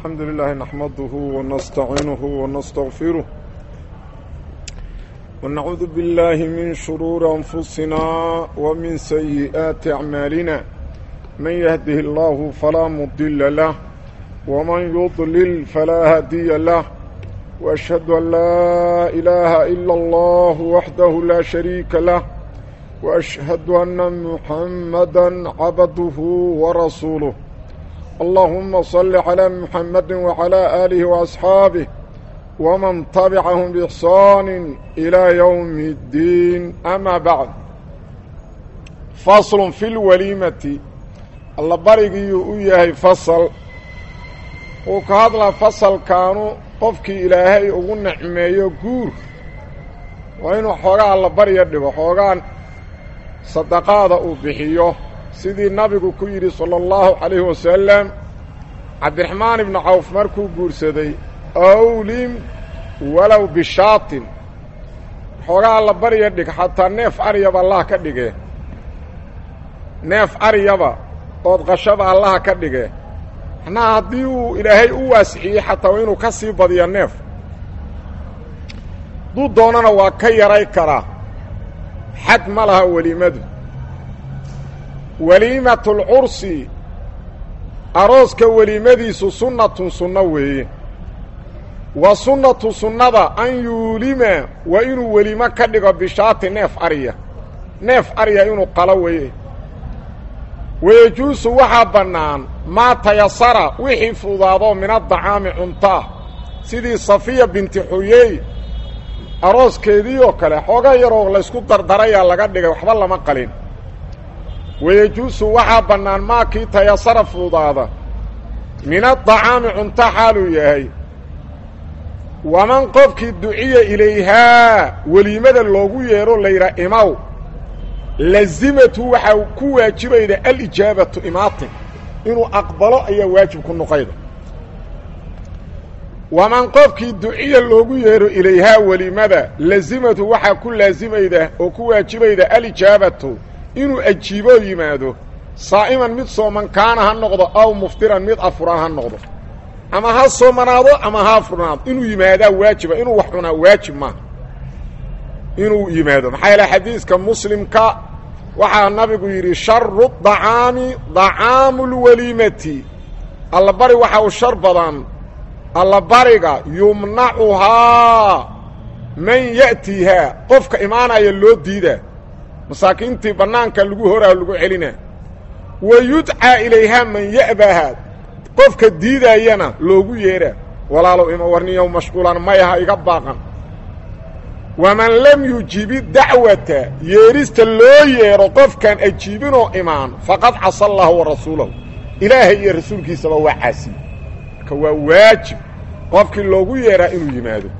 الحمد لله نحمده ونستعينه ونستغفره ونعوذ بالله من شرور أنفسنا ومن سيئات أعمالنا من يهده الله فلا مضل له ومن يضلل فلا هادي له وأشهد أن لا إله إلا الله وحده لا شريك له وأشهد أن محمدا عبده ورسوله اللهم صل على محمد وعلى آله وأصحابه ومن تبعهم بإحسان إلى يوم الدين أما بعد فصل في الوليمة الله برقي إياه فصل وكهذا فصل كانوا qofkii ilaahay ugu nicmeeyo guur waa inuu xoogaa alla barya dhigo xoogaan sadaqaada uu bixiyo sidii nabigu ku yidhi sala allahu calayhi wasalam cabdiraxmaan ibnu cawf markuu guursaday awlim walow bishaatin xoogaa alla barya dhig xataa neef aryaba allah ka dhige neef aryaba ood qashaba allaha ka dhige macnaha haddii uu ilaahay u waasixiyey xataa waa inuu ka sii badiya neef hadduu doonana waa ka yaray karaa xad ma laha weliimadu weliimatulcursi arooska weliimadiisu sunnatun sunno weeye wa sunnatu sunnada an yuulima waa inuu welimo ka dhigo bishaati neef arya neef arya inuu qalo weeye wayejuusu waxaa bannaan maa tayasara wixii fudaado min adacaami cuntaa sidii safiya binti xuyey arooskeedii oo kale xooga yaroo laysku dardarayaa laga dhigay waxba lama qalin wayejuusu waxaa bannaan maakii tayasara fudaada min adacaami cunto xaaluu yahay waman qofkii duciya ilayhaa weliimada loogu yeedho layidhaa imaw lazimatu waxaa ku waajibayda alijaabatu imaatin inuu aqbalo ayaa waajib ku noqayda waman qofkii duciya loogu yeedho ilayhaa welimada lazimatu waxaa ku laasimayda oo ku waajibayda alijaabatu inuu ajiiboo yimaado saa'iman mid sooman kaana ha noqdo aw muftiran mid afuraan ha noqdo ama ha soomanaado ama ha afurnaado inuu yimaadaa waajiba inuu wax cunaa waajib maaha inuu yimaado maxaa yaele xadiiska muslimka waxaa nabigu yidhi sharu dacaami dacaamu lweliimati allabari waxa uu shar badan allabariga yumnacuhaa man ya'tiihaa qofka imaanaya loo diidaa masaakiintii bannaanka lagu horaa lagu celinaa wa yudcaa ilayhaa man ya'bahaa qofka diidaayana loogu yeedhaa walaalow ima warniyow mashquulan mayaha iga baaqan waman lam yujibi dacwata yeedhista loo yeedho qofkaan ajiibinoo imaan faqad casa allaha wa rasuulahu ilaahay iyo rasuulkiisaba waa caasiye marka waa waajib qofkii loogu yeedhaa inuu yimaado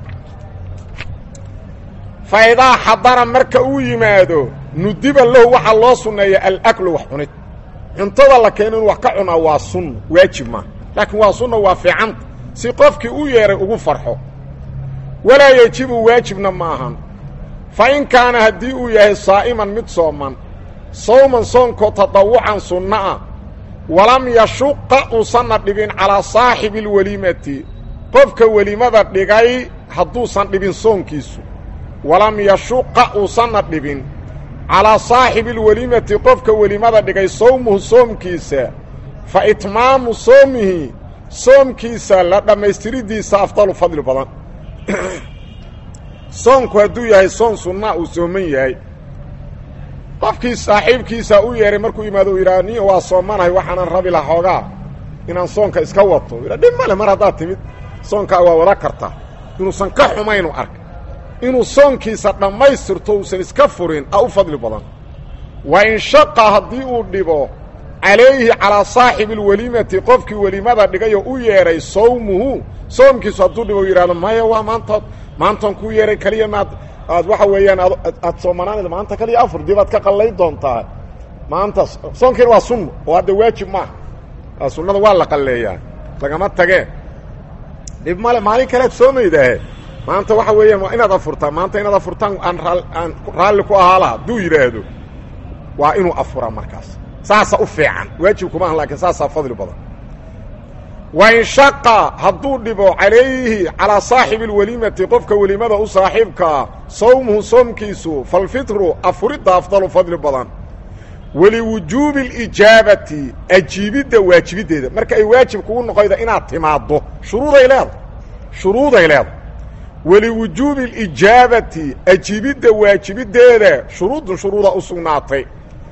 fa idaa xadara marka uu yimaado nudiba lahu waxaa loo sunneeya alaklu wax cunid cuntada la keeno inuu wax ka cunaa waa sunno waajib maaha laakiin waa sunna waa fiicanta si qofkii u yeedhay ugu farxo walaa yejibu waajibna ma ahan fa in kaana haddii uu yahay saa'iman mid sooman sawman soonkoo tadawucan sunno ah walam yashuqa uusanna dhibin calaa saaxibi alweliimati qofka welimada dhigay hadduusan dhibin soonkiisu walam yashuqa uusanna dhibin calaa saaxibi alweliimati qofka welimada dhigay sawmuhu soomkiisa fa itmaamu soomihi soomkiisa la dhammaystiriddiisa afdalu fadli badan soonku hadduu yahay soon sunnaa uu sooman yahay qofkii saaxiibkiisa u yeehay markuu yimaado uu yidhaha niyo waa soomanahay waxaanan rabi laha xoogaa inaan soonka iska wato yidha dhib male mar haddaad timid soonkaa waa wada kartaa inuusan ka xumaynu arka inuu soonkiisa dhammaystirto uusan iska furin a u fadli badan wa in shaqa haddii uu dhibo calayhi calaa saaxibi alweliimati qofkii welimada dhigayoo u yeedhay sawmuhu soomkiisu hadduu dhibo yidhahdo maya waa maanta maantaan kuu yeehay keliya maad aad waxa weeyaan aad soomanaanayda maanta kaliya afur dib aad ka qallayn doontaa maanta soonkiina waa sunno oo hadda waajib maaha sunnada waa la qalleeyaa lagama tagee dhib male maalin kalead soomaydaahe maanta waxa weeyaan waa inaad afurtaa maanta inaad afurtaan aan aan raalli ku ahaa laha hadduu yidhaahdo waa inuu afuraa markaas saasa u fiican waajib kuma ahan laakiin saasaa fadli badan wain shaqa hadduu dhibo calayhi calaa saaxibi اlweliimati qofka weliimada u saaxiibkaa sawmuhu soomkiisu falfitru afuridda afdalu fadli badan waliwujuubi اlijaabati ajiibidda waajibiddeeda marka ay waajib kugu noqoyda inaad timaaddo shuruuday leedahay shuruuday leedahay waliwujuubi اlijaabati ajiibidda waajibiddeeda shuruudun shuruuda u sugnaatay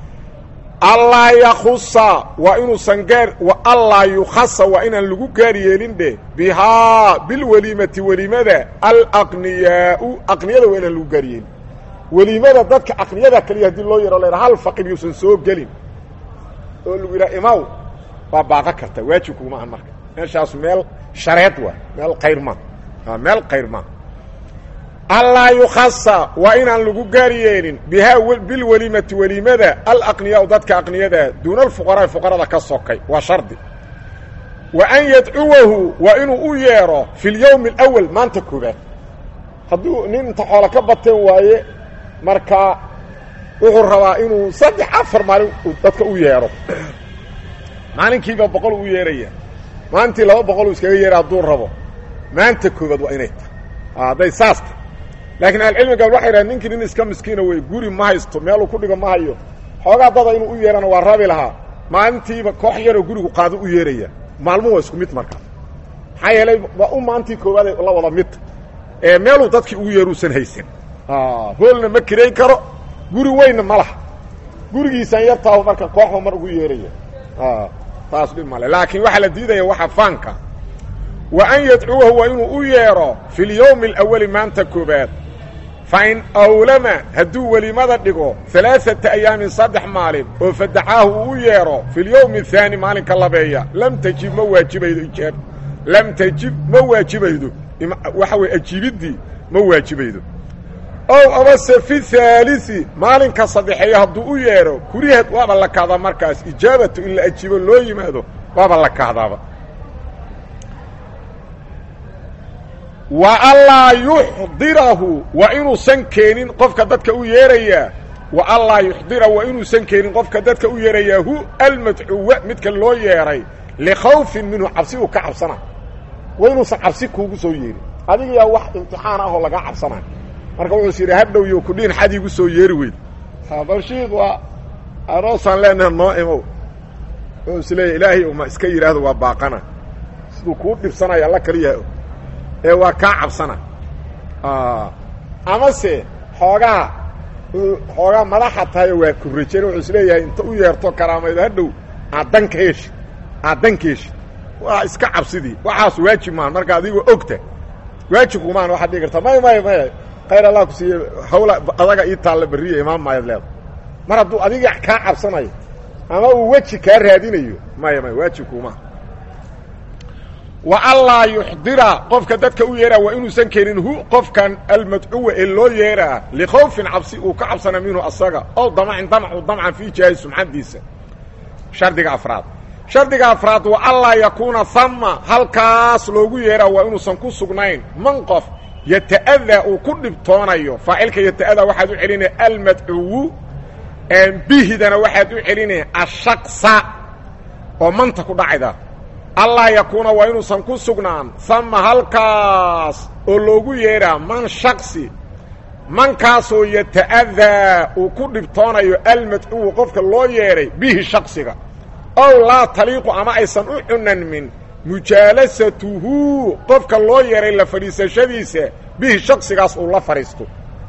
allaa yakusa waa inuusan gaar allaa yukhasa waa inaan lagu gaar yeelin dheh bihaa bilweliimati weliimada alaqniyaau aqniyada waa inaan lagu gaar yeelin weliimada dadka aqniyada keliya haddii loo yaro la hal faqir yuusan soo gelin oo lagu yidhaha imaw waa baaqo karta waajib kuguma ahan marka meeshaas meel shareed waa meel khayr ma meel khayr ma allaa yukhasa waa inaan lagu gaar yeelin bihaa bilweliimati weliimada alaqniyaau dadka aqniyada duuna alfuqaraai fuqarada ka sokay waa shardi wa an yadcuwahu waa inuu u yeedho fi lyowmi alawal maanta koobaad hadduu nin inta xoolo ka bateen waaye marka wuxuu rabaa inuu saddex afar maalin dadka u yeedho maalinkiiba boqol u yeeraya maalintii laba boqol uu iskaga yeeha hadduu rabo maanta koobaad waa inay tahay hadday saas ta laakiin ahlucilmiga waxay dhahen ninkii nin iska miskiina wey guri ma haysto meeluu ku dhigo ma hayo xoogaa dada inuu u yeehana waa rabi lahaa maalintiiba koox yaroo gurigu qaado u yeeraya maalmuhu waa isku mid markaas maxaa yeelay waa u maantii koowaade la wada mid ee meeluu dadkii ugu yeeruusan haysan hoolna ma kirayn karo guri weynna ma laha gurigiisaan yartaahu marka kooxba mar ugu yeeraya taas dhib male laakiin waxaa la diidaya waxa faanka wa an yadcuwahu waa inuu u yeedho fi lyowmi alawali maanta koobaad fain awlama hadduu welimada dhigo alaaata ayaamin saddex maalin oo fadacaahu uu u yeedho fi lyowmi ahaani maalinka labeeya lam tajib ma waajibaydo ijaab lam tajib ma waajibaydo waxa weye ajiibiddii ma waajibaydo ow amase fi haalii maalinka saddexeeya hadduu u yeedho kurihad waaba la kahdaa markaas ijaabatu in la ajiibo loo yimaado waaba la kahdaaba wa allaa yuxdirahu waa inuusan keenin qofka dadka u yeerayaa wa allaa yuxdira waa inuusan keenin qofka dadka u yeerayaa hu almadcuwa midka loo yeedhay likhawfin minhu cabsi uu ka cabsana waa inuusan cabsi kuugu soo yeerin adigayaa wax imtixaan ah oo lagaa cabsanayo marka wuxuus yidhi hadhow yo kudhiin xad iigu soo yeeri weyd balshiid waa aroosaan leenaha noo imow wuxuu is leeyahy ilaahay uma iska yidhaahdo waa baaqana siduu kuu dhibsanaya alla kaliyaha ee waa kaa cabsana amase xoogaa xoogaa madaxa tahayo waa kurrajen wuxuu is leeyahay inta u yeerto karaamaydo hadhow aad dan ka heshid aad dan ka heshid waa iska cabsidii waxaas waajib maan marka adigoo ogta waajibkumaan waxaad dhigi kartaa may may may khayr allah ku siiye hawla adaga ii taalla berriya imaan maayaad leeda mar hadduu adiga kaa cabsanayo ama uu weji kaa raadinayo maya maya waajibkumaa wa allaa yuxdira qofka dadka u yeeraa waa inuusan keenin hu qofkan almadcuwa ee loo yeeraa likhawfin cabsi uu ka cabsana minhu asaga ow damacin damacu damcan fii jihaahi sumcadiisa shardiga afraad shardiga afraad wa allaa yakuuna hama halkaas loogu yeeraa waa inuusan ku sugnayn man qof yata'adaa uu ku dhibtoonayo faacilka yata'adaa waxaad u celinaya almadcuwu bihidana waxaad u celinaya ashaqsa oo manta ku dhacayda allaa yakuuna waa inuusan ku sugnaan hama halkaas oo loogu yeedhaa man shaksi mankaasoo yata'adaa uu ku dhibtoonayo almadcuwu qofka loo yeedhay bihi shaksiga ow laa taliiqu ama aysan u cunanmin mujaalasatuhu qofka loo yeedhay la fadhiisashadiisa bihi shaksigaas uu la fadhiisto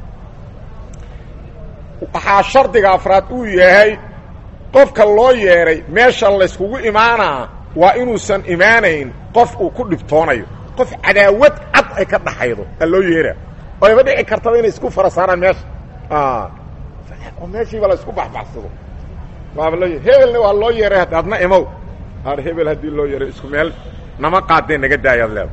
waxaa shardiga afraad uu yahay qofka loo yeedhay meesha layskugu imaanaa waa inuusan imaanayn qof uu ku dhibtoonayo qof cadaawad cad ay ka dhaxaydo a loo yeeraa oo ayba dhici kartaba inay isku fara saaraan meesha oo meeshiiba la isku baxbaxsado waaba loo hebelna waa loo yeeray adna imow ar hebel haddii loo yeeray isku meel nama qaadee naga daayaad leeda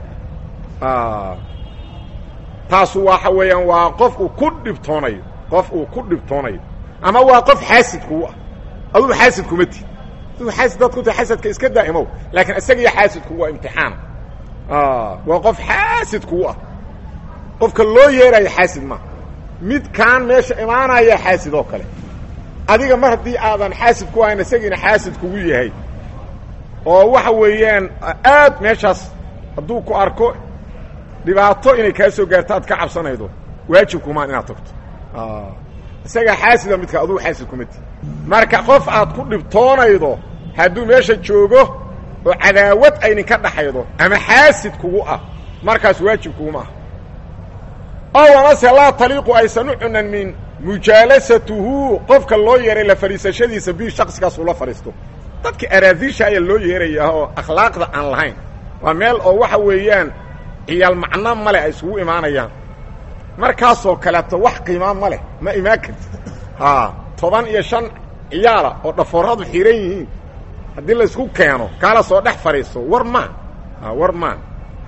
taasu waxa weeyaan waa qof uu ku dhibtoonayo qof uu ku dhibtoonayo ama waa qof xaasid kuu ah adugu xaasid kuma ti aduu xaasid dad ku tahay xasadka iska daa'imow laakiin isagiyo xaasidku waa imtixaan waa qof xaasid kuu ah qofka loo yeerayo xaasid ma midkaan meesha imaanaya xaasid oo kale adiga mar haddii aadan xaasid ku ahayn isagiina xaasid kugu yahay oo waxa weeyaan aad meeshaas hadduu ku arko dhibaato inay kaa soo gaarto aad ka cabsanaydo waajibkumaan inaad tagto isagaa xaasida midka adugu xaasid kuma ti marka qof aad ku dhibtoonaydo hadduu meesha joogo oo cadaawad ayninka dhaxaydo ama xaasid kugu ah markaas waajib kuguma ah ow amase laa taliiqu aysan u cunan min mujaalasatuhu qofka loo yeeray la fadhiisashadiisa bi shaksigaas ula fadhiisto dadka araadiisha ayaa loo yeerayaa oo akhlaaqda aan lahayn waa meel oo waxa weeyaan ciyaal macno male ay isugu imaanayaan markaasoo kaleeto wax qiimaa ma leh ma imaan kartid haa toban iyo shan ciyaala oo dhafooradu xihan yihiin haddii laysku keeno kaala soo dhex fadhiisto war maa war maa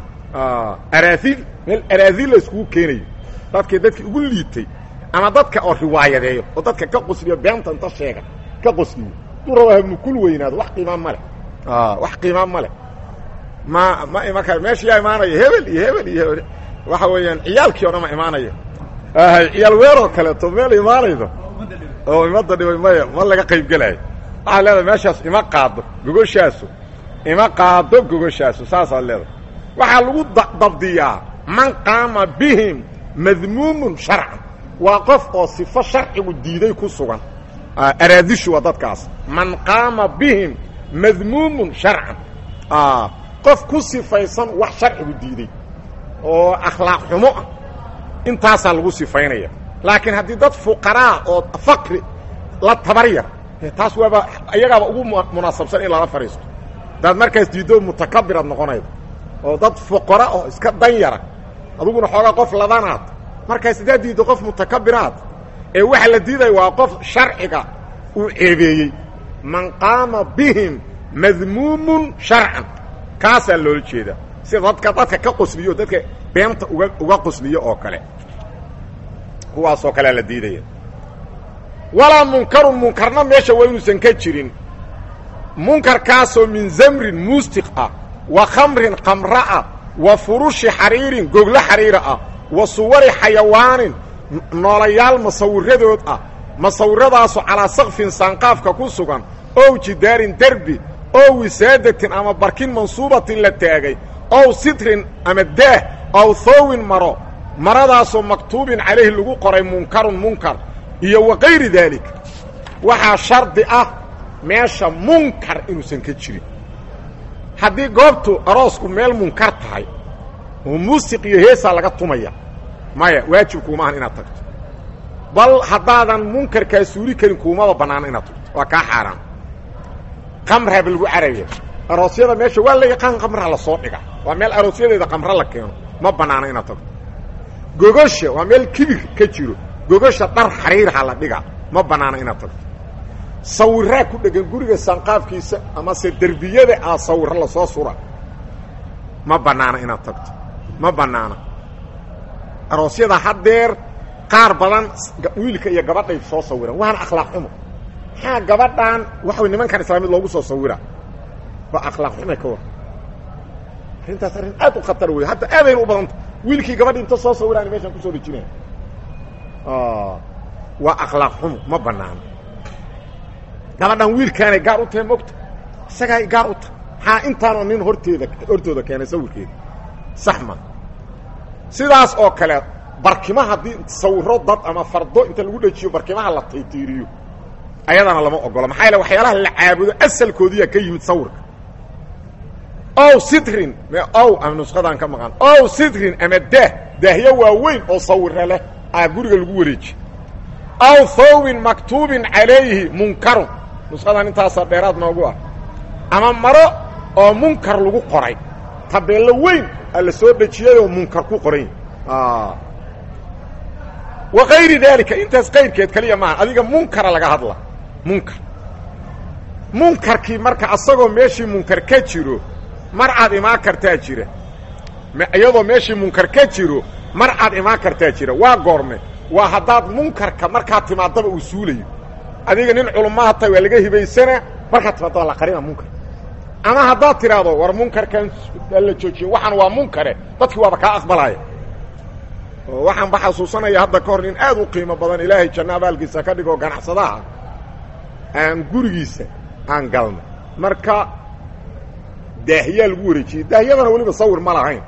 araadiil meel araadiil la iskugu keenayo dadkii dadkii ugu liitay ama dadka oo riwaayadeeyo oo dadka ka qosliyo beenta inta sheega ka qosliyo duu raba hamukul weynaado wax qiimaa ma leh wax qiimaa ma leh ma ma iman kar meesha yaa imaanaya hebel iyo hebel iyo hebel waxa weeyaan ciyaalkii o dhan ma imaanaya hay ciyaal weeroo kaleeto meel imaanaydo oo imada dhibay maya ma laga qayb gelaayo waxaad leedahay meeshaas ima qaado gogoshaasu ima qaado gogoshaasu saasaad leedahay waxaa lagu dabdiyaa man qaama bihim madmuumun sharcan waa qof oo sifo sharcigu diiday ku sugan araadishu waa dadkaas man qaama bihim madmuumun sharcan qof ku sifaysan wax sharcigu diiday oo akhlaaq xumo ah intaasaa lagu sifaynaya laakiin haddii dad fuqaraa oo faqri la tabar yar taas waaba iyagaaba ugu munaasabsan in lala fadhiisto hadaad markaas diiddo mutakabiraad noqonaydo oo dad fuqara oo iska dan yara adiguna xoogaa qof ladanaad markaas haddaad diiddo qof mutakabiraad ee waxa la diidaya waa qof sharciga uu ceebeeyey man qaama bihim madmuumun sharcan kaasaa loola jeedaa sida dadka dadka ka qosliyo dadka beenta uga uga qosliyo oo kale kuwaasoo kalea la diidaya walaa munkarun munkarna meesha waa inuusan ka jirin munkarkaasoo min zamrin muustiq ah wa khamrin kamra ah wa furushi xariirin goglo xariira ah wa suwari xayawaanin noolayaal masawiradood ah masawiradaasoo calaa sakfin saanqaafka ku sugan ow jidaarin derbi ow wisaadatin ama barkin mansuubatin la taagay ow sitrin ama daah ow thoowin maro maradaasoo maktuubin calayhi lagu qoray munkarun munkar iyo wa kayri daalik waxaa shardi ah meesha munkar inuusan ka jirin haddii goobtu aroosku meel munkar tahay oo muusiq iyo heesaa laga tumaya maya waajibkuumaahan inaad tagto bal haddaadan munkarkaa suuli karin kuumaba bannaano inaad tagto waa kaa xaaraan qamraaba lagu caraya aroosyada meesha waa la yaqaan qamraa la soo dhiga waa meel aroosyadeeda qamra la keeno ma bannaano inaad tagto gogosha waa meel kibir ka jiro gogosha dhar xariirha la dhiga ma bannaano inaad tagto sawiraa ku dhegan guriga sanqaafkiisa amase derbiyada ah sawiro lasoo sura ma bannaano inaad tagto ma bannaano aroosyada haddeer qaar badan wiilka iyo gabadhay soo sawiraan waana akhlaaq xumo maxaa gabadhan waxa nimankan islaamiyad loogu soo sawira waa akhlaaq xumay ka war arrintaas arrin aad u khatar wey hadda aadayna u badanta wiilkii gabadhi inta soo sawiraan meeshaan kusoo dhejinaya waa akhlaaq xumo ma banaano gabadhan wiilkaanay gaar u tahay mogta isagaay gaar u tahay maxaa intaanoo nin horteeda hortooda keenay sawirkeeda sax ma sidaas oo kale barkima haddii sawiro dad ama fardo inta lagu dhejiyo barkimaha la taytiiriyo ayadana lama ogola maxaa yaele waxyaalaha la caabudo asalkoodiyaa ka yimid sawirka ow sitrin ow ama nusqadaan ka maqan ow sitrin ama daah daahyo waaweyn oo sawira leh aa guriga lagu wareeji aw thawbin maktuubin calayhi munkarun nusqadan intaasaa dheeraad noogu ah ama maro oo munkar lagu qoray tabeello weyn aa la soo dhejiyay oo munkar ku qoran wa kayri daalika intaas kayrkeed kaliya maaha adiga munkara laga hadla munkar munkarkii marka asagoo meeshii munkar ka jiro mar aad imaan kartaa jira iyadoo meeshii munkar ka jiro mar aad imaan kartaa jira waa goorme waa haddaad munkarka markaad timaadaba uu suulayo adiga nin culummaha tahay waa laga hibaysana markaad timaadaba la qarina munkar ama haddaad tidhaahdo war munkarkan la joojiyo waxaan waa munkare dadkii waaba kaa aqbalaya oo waxaan ba xasuusanaya hadda ka hor nin aad u qiimo badan ilaahay janno abaalkiisa ka dhigoo ganacsadaha aan gurigiisa aan galno marka daahiyaa lagu wareejiyey daahiyadana weliba sawir ma lahayn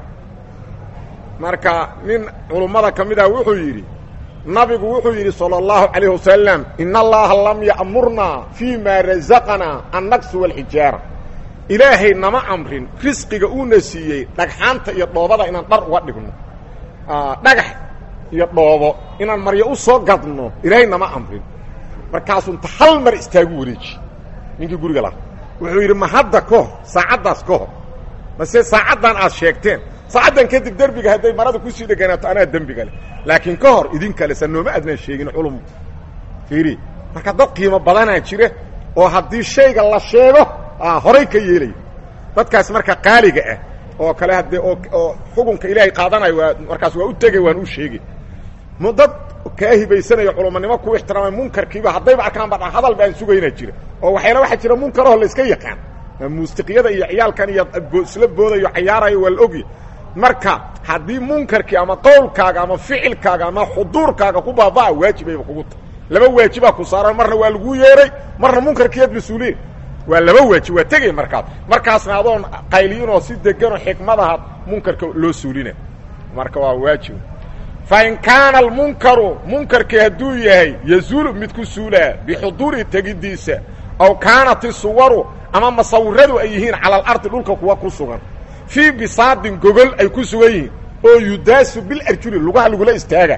marka nin culummada ka mid ah wuxuu yidhi nabigu wuxuu yidhi salى اllahu عalayه wasalam in allaha lam ya'murnaa fii ma razaqanaa annaqsu wاlxijaara ilaahay nama amrin risqiga uuna siiyey dhagxaanta iyo dhoobada inaan dhar uga dhigno dhagax iyo dhoobo inaan maryo u soo gadno ilaahay nama amrin markaasuu inta hal mar istaagu wareeji ninkii guriga lahaa wuxuu yidhi ma hadda ka hor saacaddaas ka hor mase saacaddan aad sheegteen saacaddan kadib derbiga hadday marada kusii dheganaato anaa dembiga leh laakiin ka hor idinkale sa nooma adnaan sheegin culum fiiri marka dad qiimo badanaa jira oo haddii shayga la sheego horay ka yeelaya dadkaas marka qaaliga ah oo kale haddee oo xukunka ilaahay qaadanayo waa markaas waa u tegay waan u sheegay m dad kaa hibaysanayo culumanimo ku ixtiraamay munkarkiiba haddayba arkaan ba hadal baan sugaynaa jira oo waxyaala waxaa jira munkaraho la iska yaqaan muusiqiyada iyo ciyaalkan iyo isla boodayo cayaarayo waa la ogya marka haddii munkarkii ama qowlkaaga ama ficilkaaga ama xuduurkaaga ku baabaa waajibayba kugu ta laba waajibaa ku saaran marna waa laguu yeeray marna munkarkiiad mas-uuliyin waa laba waajib waa tegay markaas markaasna adoon qayliinoo si deganoo xikmadaha munkarka loo suulina marka waa waajib fa in kaana almunkaru munkarkii hadduu yahay yazuulu mid ku suulaa bixuduuri tegidiisa aw kaanat isuwaru ama masawiradu ay yihiin cala alardi dhulka kuwa ku sugan fii bisaadin gogol ay ku sugan yihiin oo yudaasu bilarjuli lugaha lagula istaaga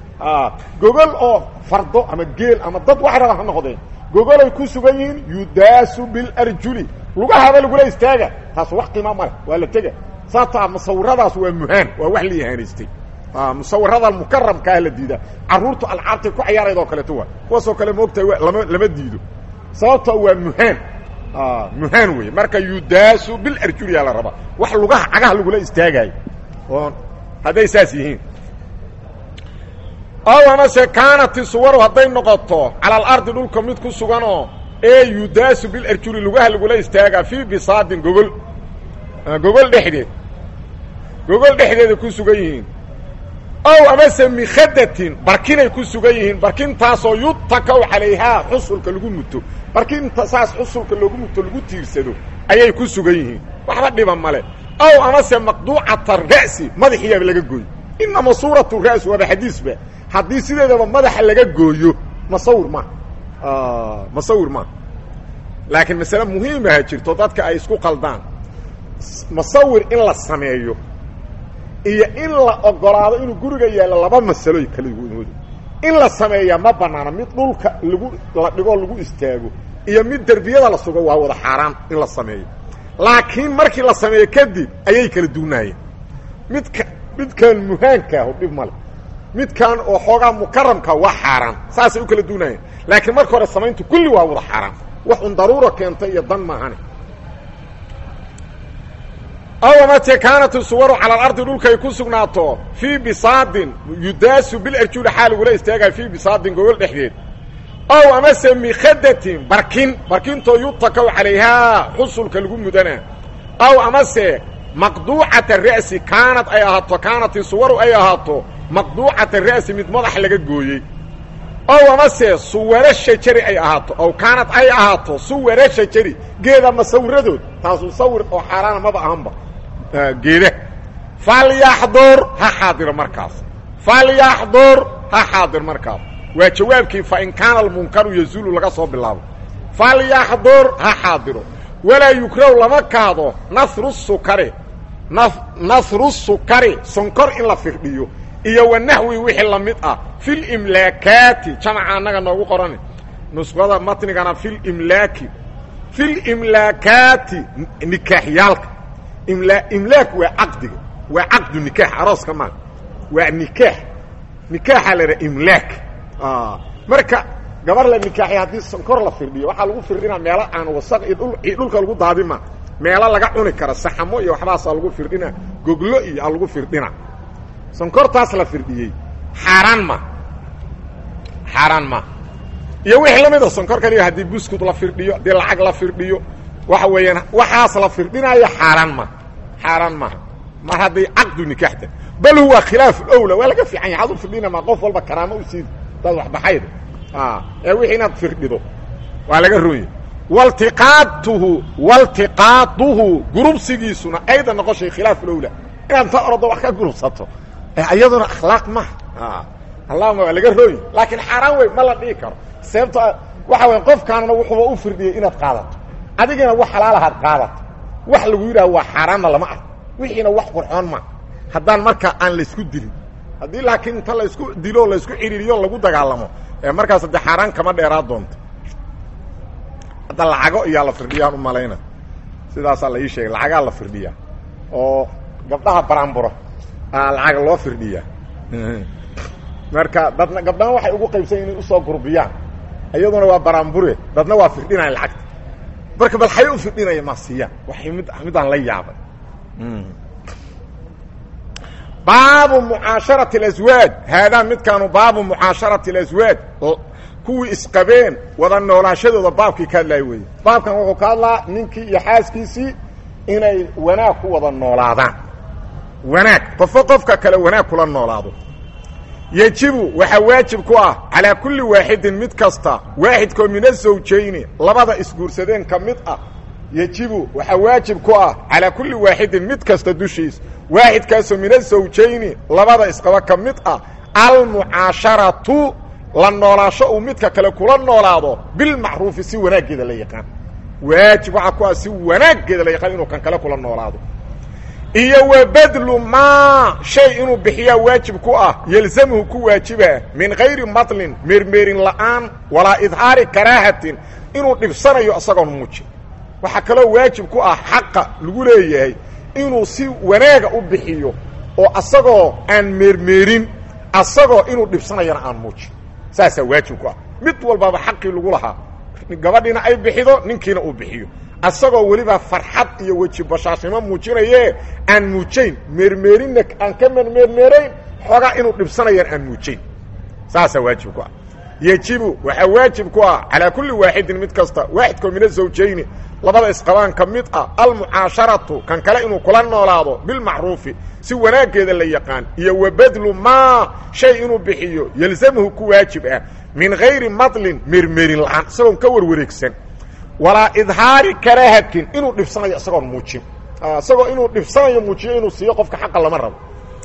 gogol oo fardo ama geel ama dad wax raba ha noqdeen gogolay ku sugan yihiin yudaasu bilarjuli lugahaba lagula istaaga taas wax qiima male waa la tega sababtaa musawiradaas waa muhaan waa wax la ihaanaystay musawirada mukaramkaa la diidaa caruurtu alcaabtay ku cayaarayd oo kaleeto waa kuwaasoo kale moogtahay lama lama diido sababta waa muhaan muhaan wey marka yudaasu bilarjuli yaa la rabaa wax lugaha cagaha lagula istaagaayo oo hadday saas yihiin ow amase kaanati suwaru hadday noqoto cala alardi dhulka mid ku suganoo ee yudaasu bilarjuli lugaha lagula istaagaa fii bisaadin gogol gogol dhexdeed gogol dhexdeeda ku sugan yihiin ow amase mikhadatin barkinay ku sugan yihiin barkintaasoo yutakaw calayhaa xusulka lagu muto barkinta saas xusulka loogu muto lagu tiirsado ayay ku sugan yihiin waxba dhiba male ow amase maqduucata ra'si madaxiyaaba laga gooyo inama suuratu ra'si waaba xadiisba haddii sideedaba madaxa laga gooyo masawir maaha masawir maaha laakiin masale muhiimaha jirto dadka ay isku qaldaan masawir in la sameeyo iyo in la ogolaado inuu guriga yaallo laba masaloy kala woodo in la sameeyaa ma banaana mid dhulka lagu la dhigoo lagu istaago iyo mid derbiyada la sugo waa wada xaaraan in la sameeyo laakiin markii la sameeyo kadib ayay kala duunaayeen midka midkan muhaankaahu dhib male midkan oo xoogaa mukaramka waa xaaraan saasay u kala duunaayeen laakiin marka hore samayntu kulli waa wada xaaraan wax un daruura keentay iyo dan maahane aw amate kaanat suwaru cala alardi dhulkay ku sugnaato fii bisaadin yudaasu bilarjuli xaa lagula istaagaya fii bisaadin gogol dhexdeed ow amase mikhadatin barkin barkintoo yutakaw calayhaa xusulka lagu mudanaa aw amase maqduucata ra'si kaanad ay ahaato kaanati suwaru ay ahaato maqduucata ra'si mid madax laga gooyey ow amase suwaro shajari ay ahaato ow kaanad ay ahaato suwaro shajari geeda masawiradood taasuu sawir oo xaaraana maba ahanba geeda falyaxdur ha xaadiro markaas falyaxdur ha xaadir markaas waa jawaabkii fa in kaana almunkaru yazuulu laga soo bilaabo falyaxdur ha xaadiro walaa yukraw lama kaado nasru sukari nasru sukari sonkor in la firdhiyo iyo wanaxwi wixii la mid ah filimlaakaati jamaca annaga noogu qoran nusqada matnigana filimlaaki filimlaakaati nikaaxyaalka imla imlaak waa caqdiga waa caqdu nikaax arooska maa waa nikaax nikaaxa la idhaha imlaak marka gabar la nikaaxiy haddii sonkor la firdhiyo waxaa lagu firdhinaa meelo aan wasaq iyo dhul dhulka lagu daadima meelo laga cuni kara saxamo iyo waxbaasaa lagu firdhinaa goglo iyo a lagu firdhina sonkortaas la firdhiyey xaaraan ma xaaraan ma iyo wixii la mid a sonkor kaliya haddii buskud la firdhiyo haddii lacag la firdhiyo waxa weeyaan waxaas la firdhinaayo xaaraan ma xaaraan maha mar hadday caqdu nikaaxta bal huwa khilaaf owla waa laga fiican yahay ad u firdhina ma qof walba karaamo u siidi dad waxbaxayda ee wixii inaad firdhido waa laga ronya waltiqaatuhu waltiqaaduhu gurubsigiisuna aydan noqoshay khilaaf lowla inaad ta orado wax ka gurubsato iyaduna akhlaaq maha allahuma waa laga rooyi laakiin xaaraan wey ma la dhihi karo sababto waxa way qofkaanna wuxuuba u firdhiyey inaad qaadato adigina wax xalaalahaad qaadato wax lagu yidhaha waa xaaraanna lama ah wixiina wax qurxoon ma haddaan marka aan laysku dilin haddii laakiin inta laysku dilo laysku cidhiiriyo lagu dagaalamo markaas de xaaraan kama dheeraa doonto hadda lacago iyaa la firdhiyaan u malayna sidaasaa la ii sheegay lacagaa la firdhiyaa oo gabdhaha baraanburo aa lacag loo firdhiyaa marka dadna gabdhaha waxay ugu qaybsan inay usoo gurbiyaan iyaduna waa baraanbure dadna waa firdhinaya lacagta marka bal xay u firdhinaya ma siiyaan waxay mid midaan la yaabay baabu mucaasharati اlaswaaj haadaa midkaanu baabu mucaasharati اlaswaaj kuwii isqabeen wada noolaashadooda baabkii ka hadlaaya weeye baabkan wuxuu ka hadlaa ninkii iyo xaaskiisii inay wanaag ku wada noolaadaan wanaag qofo qofka kale wanaag kula noolaado yejibu waxaa waajib ku ah calaa kulli waaxidin mid kasta waaxidkoo min azawjayni labada isguursadeen ka mid ah yejibu waxaa waajib ku ah calaa kulli waaxidin mid kasta dushiis waaxidkaasoo min azawjayni labada isqaba ka mid ah almucaasharatu la noolaasho uu midka kale kula noolaado bilmacruufi si wanaaggeeda la yaqaan waajib waxaa ku ah si wanaaggeeda la yaqaan inuu kan kale kula noolaado iyo wa badlu maa shay inuu bixiyaa waajib ku ah yelzamuhu ku waajiba min gayri matlin meermeerin la'aan walaa idhaari karaahatin inuu dhibsanayo isagoon muujin waxaa kaloo waajib ku ah xaqa lagu leeyahay inuu si wanaaga u bixiyo oo asagoo aan meermeerin asagoo inuu dhibsanayana aan muujin saasaa waajib ku ah mid walbaaba xaqii lagu lahaa gabadhiina ay bixido ninkiina uu bixiyo asagoo weliba farxad iyo weji bashaasnimo muujinaye aan muujayn meermeerinna aan ka mermeermeerayn xoogaa inuu dhibsanayaan aan muujayn saasaa waajib ku ah yejibu waxaa waajib ku ah calaa kulli waaxidin mid kasta waaxidkoo min azawjayni labada isqabaan ka mid ah almucaasharatu kan kale inuu kula noolaado bilmacruufi si wanaaggeeda la yaqaan iyo wa badlu maa shay inuu bixiyo yelzamuhu ku waajib ah min gayri madlin meermeerin la'aan isagoon ka warwareegsan walaa idhaari karaahatin inuu dhibsanayo isagoon muujin isagoo inuu dhibsanayo muujiyo inuu siiyo qofka xaqa lama rabo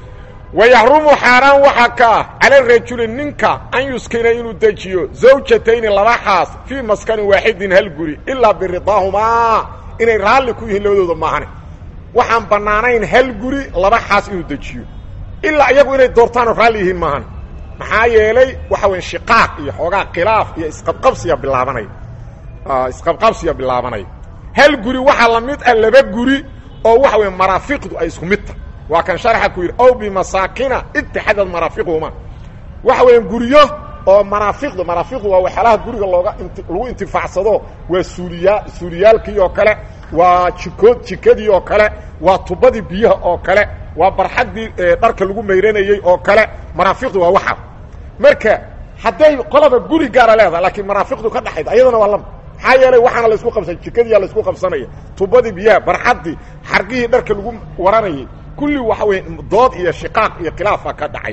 wayaxrumu xaaraan waxaa ka ah cala rajuli ninka an yuskina inuu dejiyo zawjatayni laba xaas fii maskanin waaxidin hal guri ilaa biridaahumaa inay raalli ku yihiin labadooda maahane waxaan bannaanayn hal guri laba xaas inuu dejiyo ilaa iyagu inay doortaanoo raalli yihiin maahane maxaa yeelay waxa weya shiqaaq iyo xoogaa khilaaf iyo isqabqabsiya bilaabanaya isqabqabsiya bilaabanaya hal guri waxaa la mid ah laba guri oo waxa weya maraafiqdu ay isku mid tahay waa kan sharxa ku yidhi ow bimasaakina itixadad maraafiquhuma waxa weeyaan guryo oo maraafiqda maraafiqdu waa waxyaalaha guriga looga lagu intifaacsado waa suuliyaa suuliyaalkii oo kale waa jikood jikadii oo kale waa tubadii biyaha oo kale waa barxaddii dharka lagu mayranayey oo kale maraafiqdu waa waxa marka hadday qolaba guri gaara leedahay laakiin maraafiqdu ka dhaxayda ayadana waa lama maxaa yeelay waxaana laysku qabsan jikadiiyaa laysku qabsanaya tubadii biyaha barxaddii xargihii dharka lagu waranayay kulli waxa weya dood iyo shiqaaq iyo khilaafa ka dhacay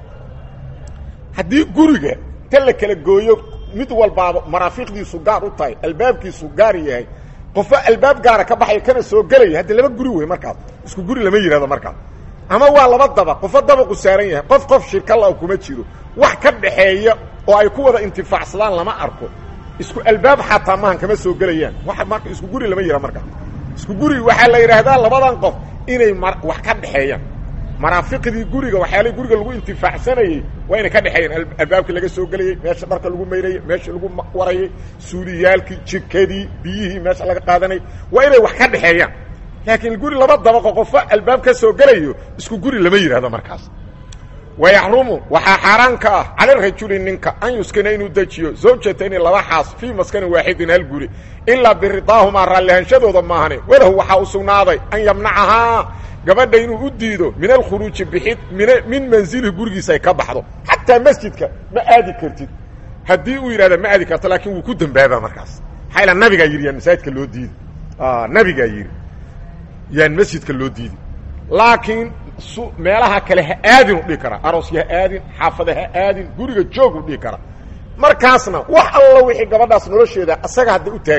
haddii guriga ta la kala gooyo mid walbaaba maraafiqdiisu gaar u tahay albaabkiisu gaar yahay qofo albaab gaara ka baxaya kana soo gelaya haddi laba guri wey markaas isku guri lama yihahdo markaas ama waa laba daba qofo dabaqu saaran yahay qof qof shirkala kuma jiro wax ka dhaxeeya oo ay ku wada intifaacsadaan lama arko isku albaab xataa maahan kama soo gelayaan wa marka isku guri lama yihahdo markaas isku guri waxaa la yidhaahdaa labadan qof inay m wax ka dhexeeyaan maraafiqdii guriga waxyaalihii guriga lagu intifaacsanayey waa inay ka dhexeeyaan albaabkii laga soo gelayey meesha dharka lagu mayrayey meesha lagu warayey suuliyaalkii jikadii biyihii meesha laga qaadanayay waa inay wax ka dhexeeyaan laakiin guri laba dabaqo qofo albaab ka soo gelayo isku guri lama yidhahdo markaas wayaxrumu waxaa xaaraan ka ah cala rajuli ninka an yuskina inuu dejiyo zawjatayni laba xaas fii maskanin waaxidin hal guri ilaa biridaahumaa raallihanshadooda maahane walahu waxaa u sugnaaday an yamnacahaa gabadha inuu u diido min alkhuruuji bixid min min manzilihi gurigiisa ay ka baxdo xataa masjidka ma aadi kartid haddii uu yidhahda ma aadi karto laakiin wuu ku dembaabaa markaas maxaa ila nabigaa yidhi yaan masaajidka loo diidi nabigaa yidhi yaan masjidka loo diidi laakiin meelaha kale ha aadin u dhihi karaa aroosya ha aadin xaafada ha aadin guriga joog u dhihi karaa markaasna wax alla wixii gabadhaas nolosheeda asaga hadda u taagan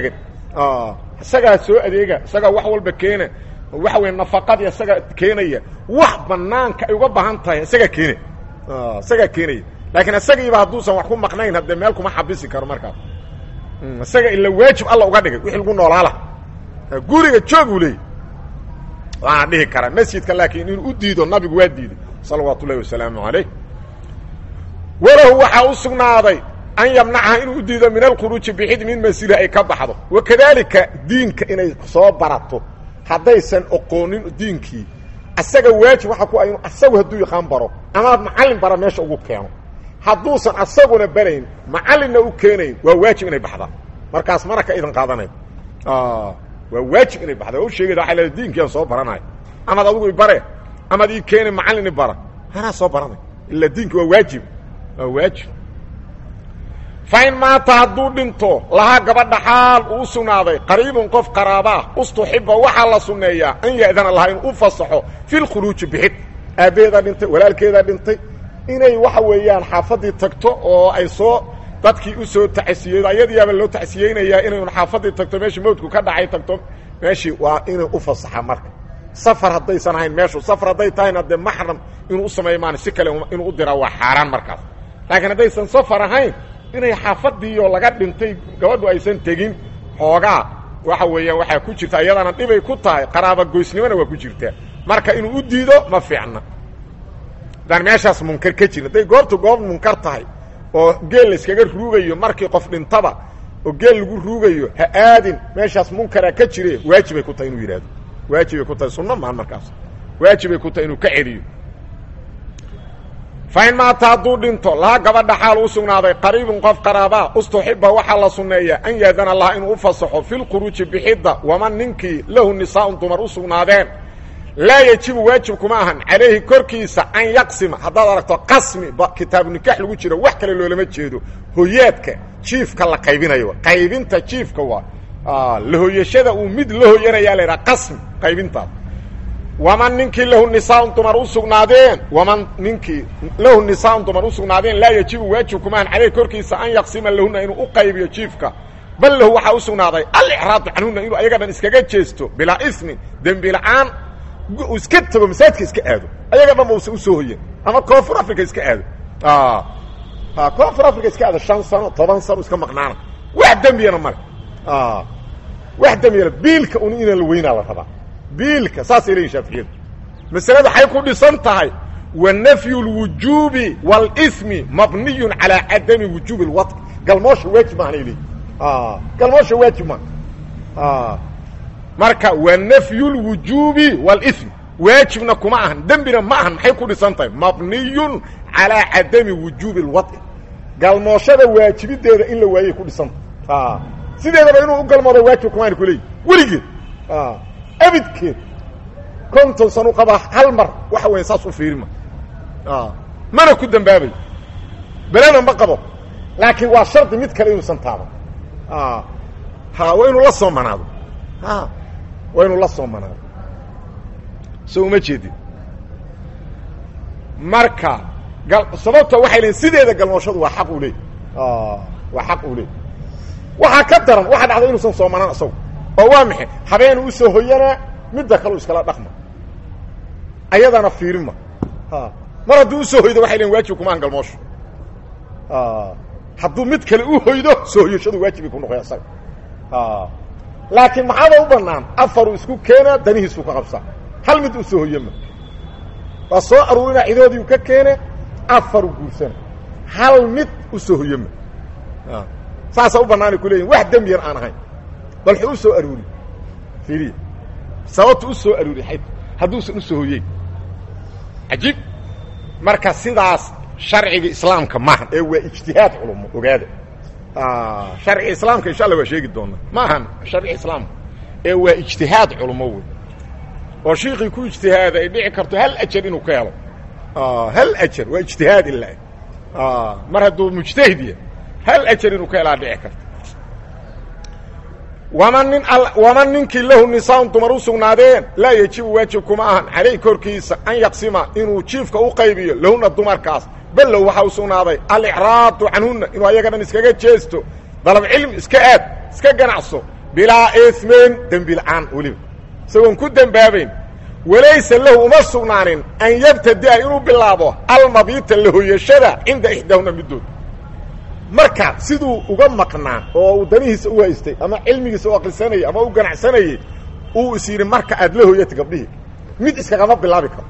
isagaa soo adeega isagaa wax walba keena waxa weya nafaqadii isagaa keenaya wax banaanka ay uga baahan tahay isagaa keenay isagaa keenaya laakiin isagiiba hadduusan wax ku maqnayn haddee meel kuma xabisi karo markaas isaga ila waajib alla uga dhigay wixii lagu noolaala guriga joog uu leeyay waana dhihi karaa masjidka laakiin inuu u diido nabigu waa diiday salawaatu ullahi wasalaamu calayh walahu waxaa u sugnaaday an yamnacaha inuu u diido min alkhuruuji bixid min masjidi ay ka baxdo wakadaalika diinka inay soo barato haddaysan oqoonin diinkii asaga waajib waxa ku ah inu asagu hadduu yaqaan baro amaad macallin bara meesha ugu keeno hadduusan asaguna barayn macallinna u keenayn waa waajib inay baxdaan markaas mana ka idan qaadanayd waa waajib inay baxda waa u sheegayda waay leeda diinkiiaan soo baranayo amaad adigu ibare amaad ii keeni macallin ibara anaa soo baranay ila diinki waa waajib waa waajib fain maata hadduu dhinto lahaa gabadha xaal uu sugnaaday qariibun qof qaraabaah ustuxiba waxaa la sunneeyaa an ya'dana lahaa inuu u fasaxo fi lkhuluuji bixid aabbeedaa dhintay walaalkeedaa dhintay inay waxa weeyaan xaafaddii tagto oo ay soo dadkii u soo tacsiyeedo ayadiiyaaba loo tacsiyeynayaa inay un xaafaddii tagto meeshii mawdku ka dhacay tagto meeshii waa inay u fasaxa marka safar haddaysan ahayn meeshu safar hadday tahayna dee maxram inuu u sameeyo maan si kale inuu u diraa waa xaaraan markaas laakiin haddaysan safar ahayn inay xaafadiioo laga dhintay gabadhu aysan tegin xoogaa waxa weeyaan waxaa ku jirta iyadana dhibay ku tahay qaraaba goysnimona waa ku jirtaa marka inuu u diido ma fiicna haddaan meeshaas munkar ka jirin hadday goobtu goob munkar tahay oo geel layskaga ruugayo markii qof dhintaba oo geel lagu ruugayo ha aadin meeshaas munkara ka jire waajibay ku tahay inuu yidhahdo waajibay ku tahay sunno maan markaas waajibay ku tahay inuu ka celiyo fain maata hadduu dhinto laha gabadha xaal u sugnaaday qariibun qof qaraabaa ustuxiba waxaa la sunneeyaa an yaadana laha inuu u fasaxo filkhuruuji bixidda waman ninkii lahu nisaa'un dumar u sugnaadeen laa yejibu waajib kuma ahan calayhi korkiisa an yaqsima haddaad aragto qasmi kitaabu nikax lagu jiro wax kale loolama jeedo hoyaadka jiifka la qaybinayo qaybinta jiifka waa lahoyashada uu mid la hoyanayaa la yidhaha qasmi qaybintaas waman ninkii lahu nisaaun dumar u sugnaadeen waman ninkii lahu nisaaun dumar u sugnaadeen laa yejibu waajib kumaan caleyh korkiisa an yaqsima lahuna inuu u qaybiyo jiifka bal lahu waxaa u sugnaaday alicraadu canhuna inuu ayaga dhan iskaga jeesto bilaa ismin dembi la-aan uu iska tago masaajidka iska aado ayaga dhan ba usa usoo hoyen ama koonfur africa iska aado koonfur africa iska aado shan sano toban sano iska maqnaana wax dembiyana male wax dembiyana biilka un inaan la weynaa la rabaa biilka saasay leeyihin shaaficiyadu masalada waxay ku dhisan tahay wa nafyu اlwujuubi wاlsmi mabniyun calaa cadami wujuubi اlwaطn galmoosha waajib maahan ay leeyihin galmoosha waajib maaha marka wa nafyu اlwujuubi wاlsmi waajibna kuma ahan dembina ma ahan maxay ku dhisan tahay mabniyun calaa cadami wujuubi اlwaطn galmooshada waajibideeda in la waayay ku dhisanta sideedaba inuu u galmoodo waajib kumaana ku leeyihin weligeed abidkeed konton san u qabaa hal mar waxa weya saas u fiirima mana ku dambaabayo belena ma qabo laakiin waa shardi mid kale inuusan taaban ha waa inuu la soo manaado a waa inuu la soo manaado so uma jeedin marka sababto waxay leeyiin sideeda galmooshadu waa xaq uu leey waa xaq uu leey waxaa ka daran waxaa dhacda inuusan soo manaan isagu oo waa maxay habeenu u soo hoyanaa midda kaleu iskala dhaqma ayadana fiirima mar hadduu usoo hoydo waxay leein waajib kuma an galmoosho hadduu mid kale u hoydo soo hoyashadu waajibay ku noqoya isaga laakiin maxaaba u banaan afaru isku keenaa danihiisuu ka qabsaa hal mid u soo hoyama waa soo aruurina cidoodiiu ka keene afaru guursana hal mid u soo hoyama saasa u banaanay ku leeyihin wax dembiyan aan ahayn bal xuu u soo aruuri fiiriya sababta u soo aruuri xayd hadduusan u soo hoyeyn cajiib marka sidaas sharciga islaamka maahan ee waa ijtihaad culumo ogaada sharciga islaamka insha allah waa sheegi doonaa ma ahan sharciga islaamka ee waa ijtihaad culumo wey oo shiikii ku ijtihaada ay dhici karto hal ajar inuu ka helo hal ajar waa ijtihaad ilaa mar hadduu mujtahid yahay hal ajar inuu ka helaa dhici karto waman nin waman ninkii lahu nisaaun dumar u sugnaadeen laa yejibu waajib kuma ahan calayh korkiisa an yaqsima inuu jiifka u qaybiyo lahuna dumarkaas bal low waxaa u sugnaaday alicraadu canhunna inuu ayaga dhan iskaga jeesto dalab cilmi iska aad iska ganacso bilaa ismin dembi la-aan weliba isagoon ku dembaabayn walaysa lahu uma sugnaanin an yabtadi'a inuu bilaabo almabiita lahoyashada cinda ixdaahuna middood marka siduu uga maqnaa oo uu danihiisa u haystay ama cilmigiisa u aqrisanayay ama u ganacsanayay uu is yidhi marka aad la hoyata gabdhihii mid iskagama bilaabi karo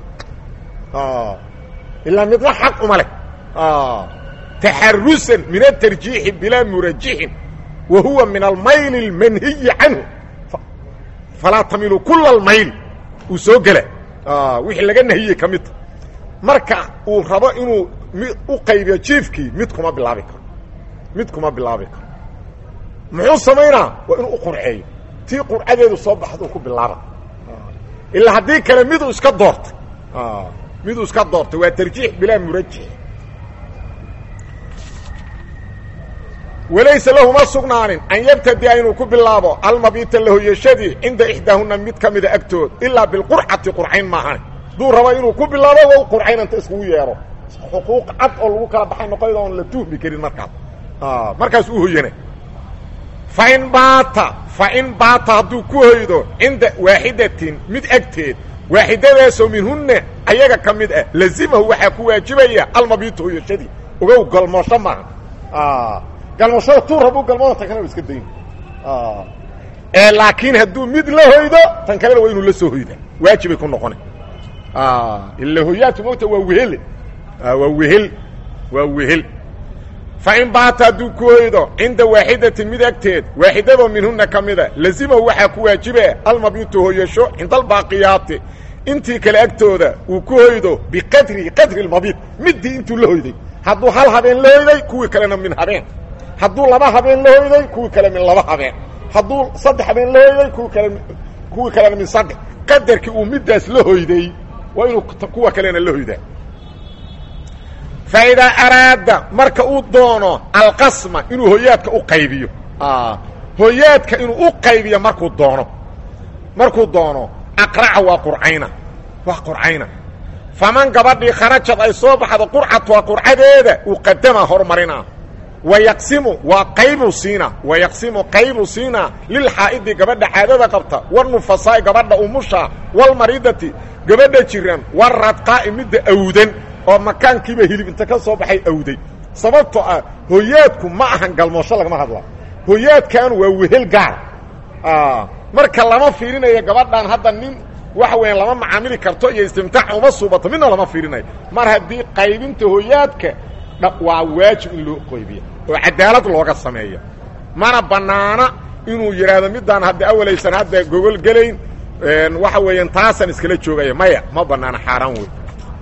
ilaa midna xaq uma leh taxarusan min atarjiixi bilaa murajixin wa huwa min almayl اlmanhiyi canhu falaa tamilu kula almayl uu soo gela wixii laga nahiyey ka midta marka uu rabo inuu u qaybiyo jiifkii mid kuma bilaabi karo mid kuma bilaabi karo muxuu samaynaa waa inuu u qurceeyo tii qurcadeedu soo baxda uu ku bilaaba ilaa haddii kale miduu iska doortay miduu iska doortay waa tarjiix bilaa murajix walaysa lahu ma sugnaanin an yabtadi'a inuu ku bilaabo almabiita lahoyashadii cinda ixdaahuna mid ka mida agtood ilaa bilqurcati qurcayn maahan hadduu rabo inuu ku bilaabo wa qurcaynanta iskugu yeedho xuquuq cad oo lagu kala baxay noqoyda oon la tuhmi karin markaas markaas u hoyana fain baata fain baata hadduu ku hoydo cinda waaxidatin mid agteed waaxidadaasoo minhunna ayaga ka mid ah lazimahu waxaa ku waajibaya almabiita hoyashadii ogow galmoosho maaha galmashada tuu rabu galmada tan kalena iska dayn ee laakiin hadduu mid la hoydo tan kalena waa inuu la soo hoyda waajibay ku noqona ila hoyaadku mogta waa wehel waa wehel waa wehel fain baata hadduu ku hoydo cinda waaxidatin mid agteed waaxidadoo minhuna ka mida lazimahu waxaa ku waajiba almabitu hoyasho cinda albaaqiyaati intii kale agtooda uu ku hoydo biqadri qadri lmabiit midii intuu la hoyday hadduu hal habeen la hoyday kuwii kalena min habeen hadduu laba habeen la hoyday kuwii kale min laba habeen hadduu saddex habeen la hoyday kuwi kale kuwii kalena min saddex qadarkii uu middaas la hoyday waa inuu kuwa kalena la hoydaa fa idaa araada marka uu doono alqasma inuu hoyaadka u qaybiyo hoyaadka inuu u qaybiyo markuu doono markuu doono aqraca waa qurcayna waa qurcayna faman gabadhii kharajad ay soo baxdo qurcatuha qurcadeeda uu qadama hormarinaa wayaqsimu waa qaybu siina wayaqsimu qaybu siina lilxaa'idi gabadha caadada qabta walnufasaa'i gabadha umusha walmaridati gabadha jiran waradqaa'i midda awdan oo makaankiiba hilib inta ka soo baxay awday sababtoo ah hoyaadku ma ahan galmoosho lagama hadla hoyaadkan waa wehel gaar marka lama fiirinayo gabadhan hadda nin waxa weeyaan lama macaamili karto iyo istimtaac uma suubato midna lama fiirinayo mar haddii qaybinta hoyaadka waa waajib in loo qaybiya oo cadaalad looga sameeya mana bannaana inuu yidhaahdo middaan hadda awalaysan hadda gogol gelayn waxa weeyaan taasaan iskala joogaya maya ma bannaana xaaraan wey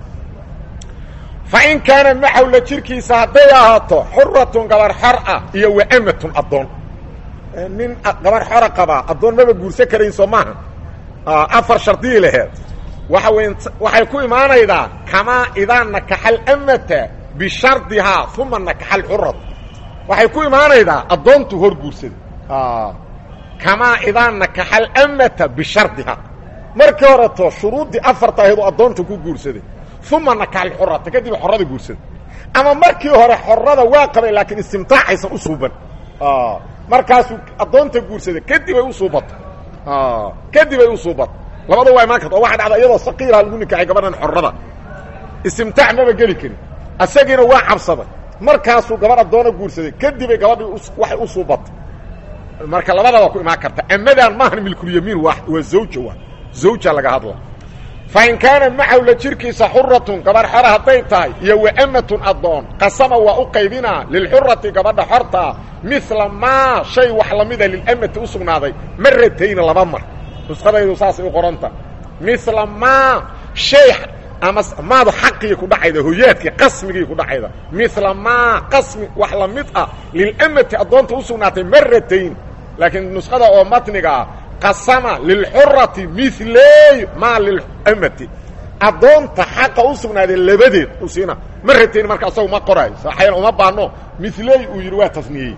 fa in kaana maxawla jirkiisa hadday ahaato xuratun gabar xor ah iyo waamatun addoon nin gabar xora qabaa addoon maba guursan karayn soo maaha afar shardii laheed waxa weya waxay ku imaanaydaa kamaa idaa nakaxa alamata bishardihaa uma nakaxa alxurat waxay ku imaanaydaa addoontu hor guursaday kamaa idaa nakaxa alamata bishardihaa markii horeto shuruuddii afarta ahayd oo addoonta ku guursaday uma nakaxa alxurata kadib xorada guursaday ama markii hore xorada waa qabay laakiin istimtaacaysan u suuban markaasuu addoonta guursaday kadib ay u suubato kadib ay u suubato labada waa imaan karta oo waxa dhacda iyadoo saqiiraha lagu nikaxay gabadhan xorada istimtaac maba geli karin asagiina waa cabsaday markaasuu gabadh addoona guursaday kadibay gabadhii waxay u suubatay marka labada waa ku imaan karta amadaan maahan milkulyamiin waa waa zawja waa zawja laga hadla fa in kaana maxawla jirkiisa xuratun gabarh xora hadday tahay iyo waamatun addoon qasama waa u qaybinaa lilxurati gabadha xortaa mila maa shay wax lamida lilamati u sugnaaday maratayni laba mar nusqadaydu saasay u qoranta mila maa shay ama maadu xaqii ku dhacayda hoyaadkii qasmigii ku dhacayda mila maa qasmi wax la mid ah lilamati addoonta u sugnaatay maratayn laakiin nusqada oo matniga ah qasama lilxurati miley maa lilamati addoonta xaqa u sugnaaday labadeed u siina maratayn marka asagu ma qoraayo saxayan uma baano miley uu yidhi waa tasniyey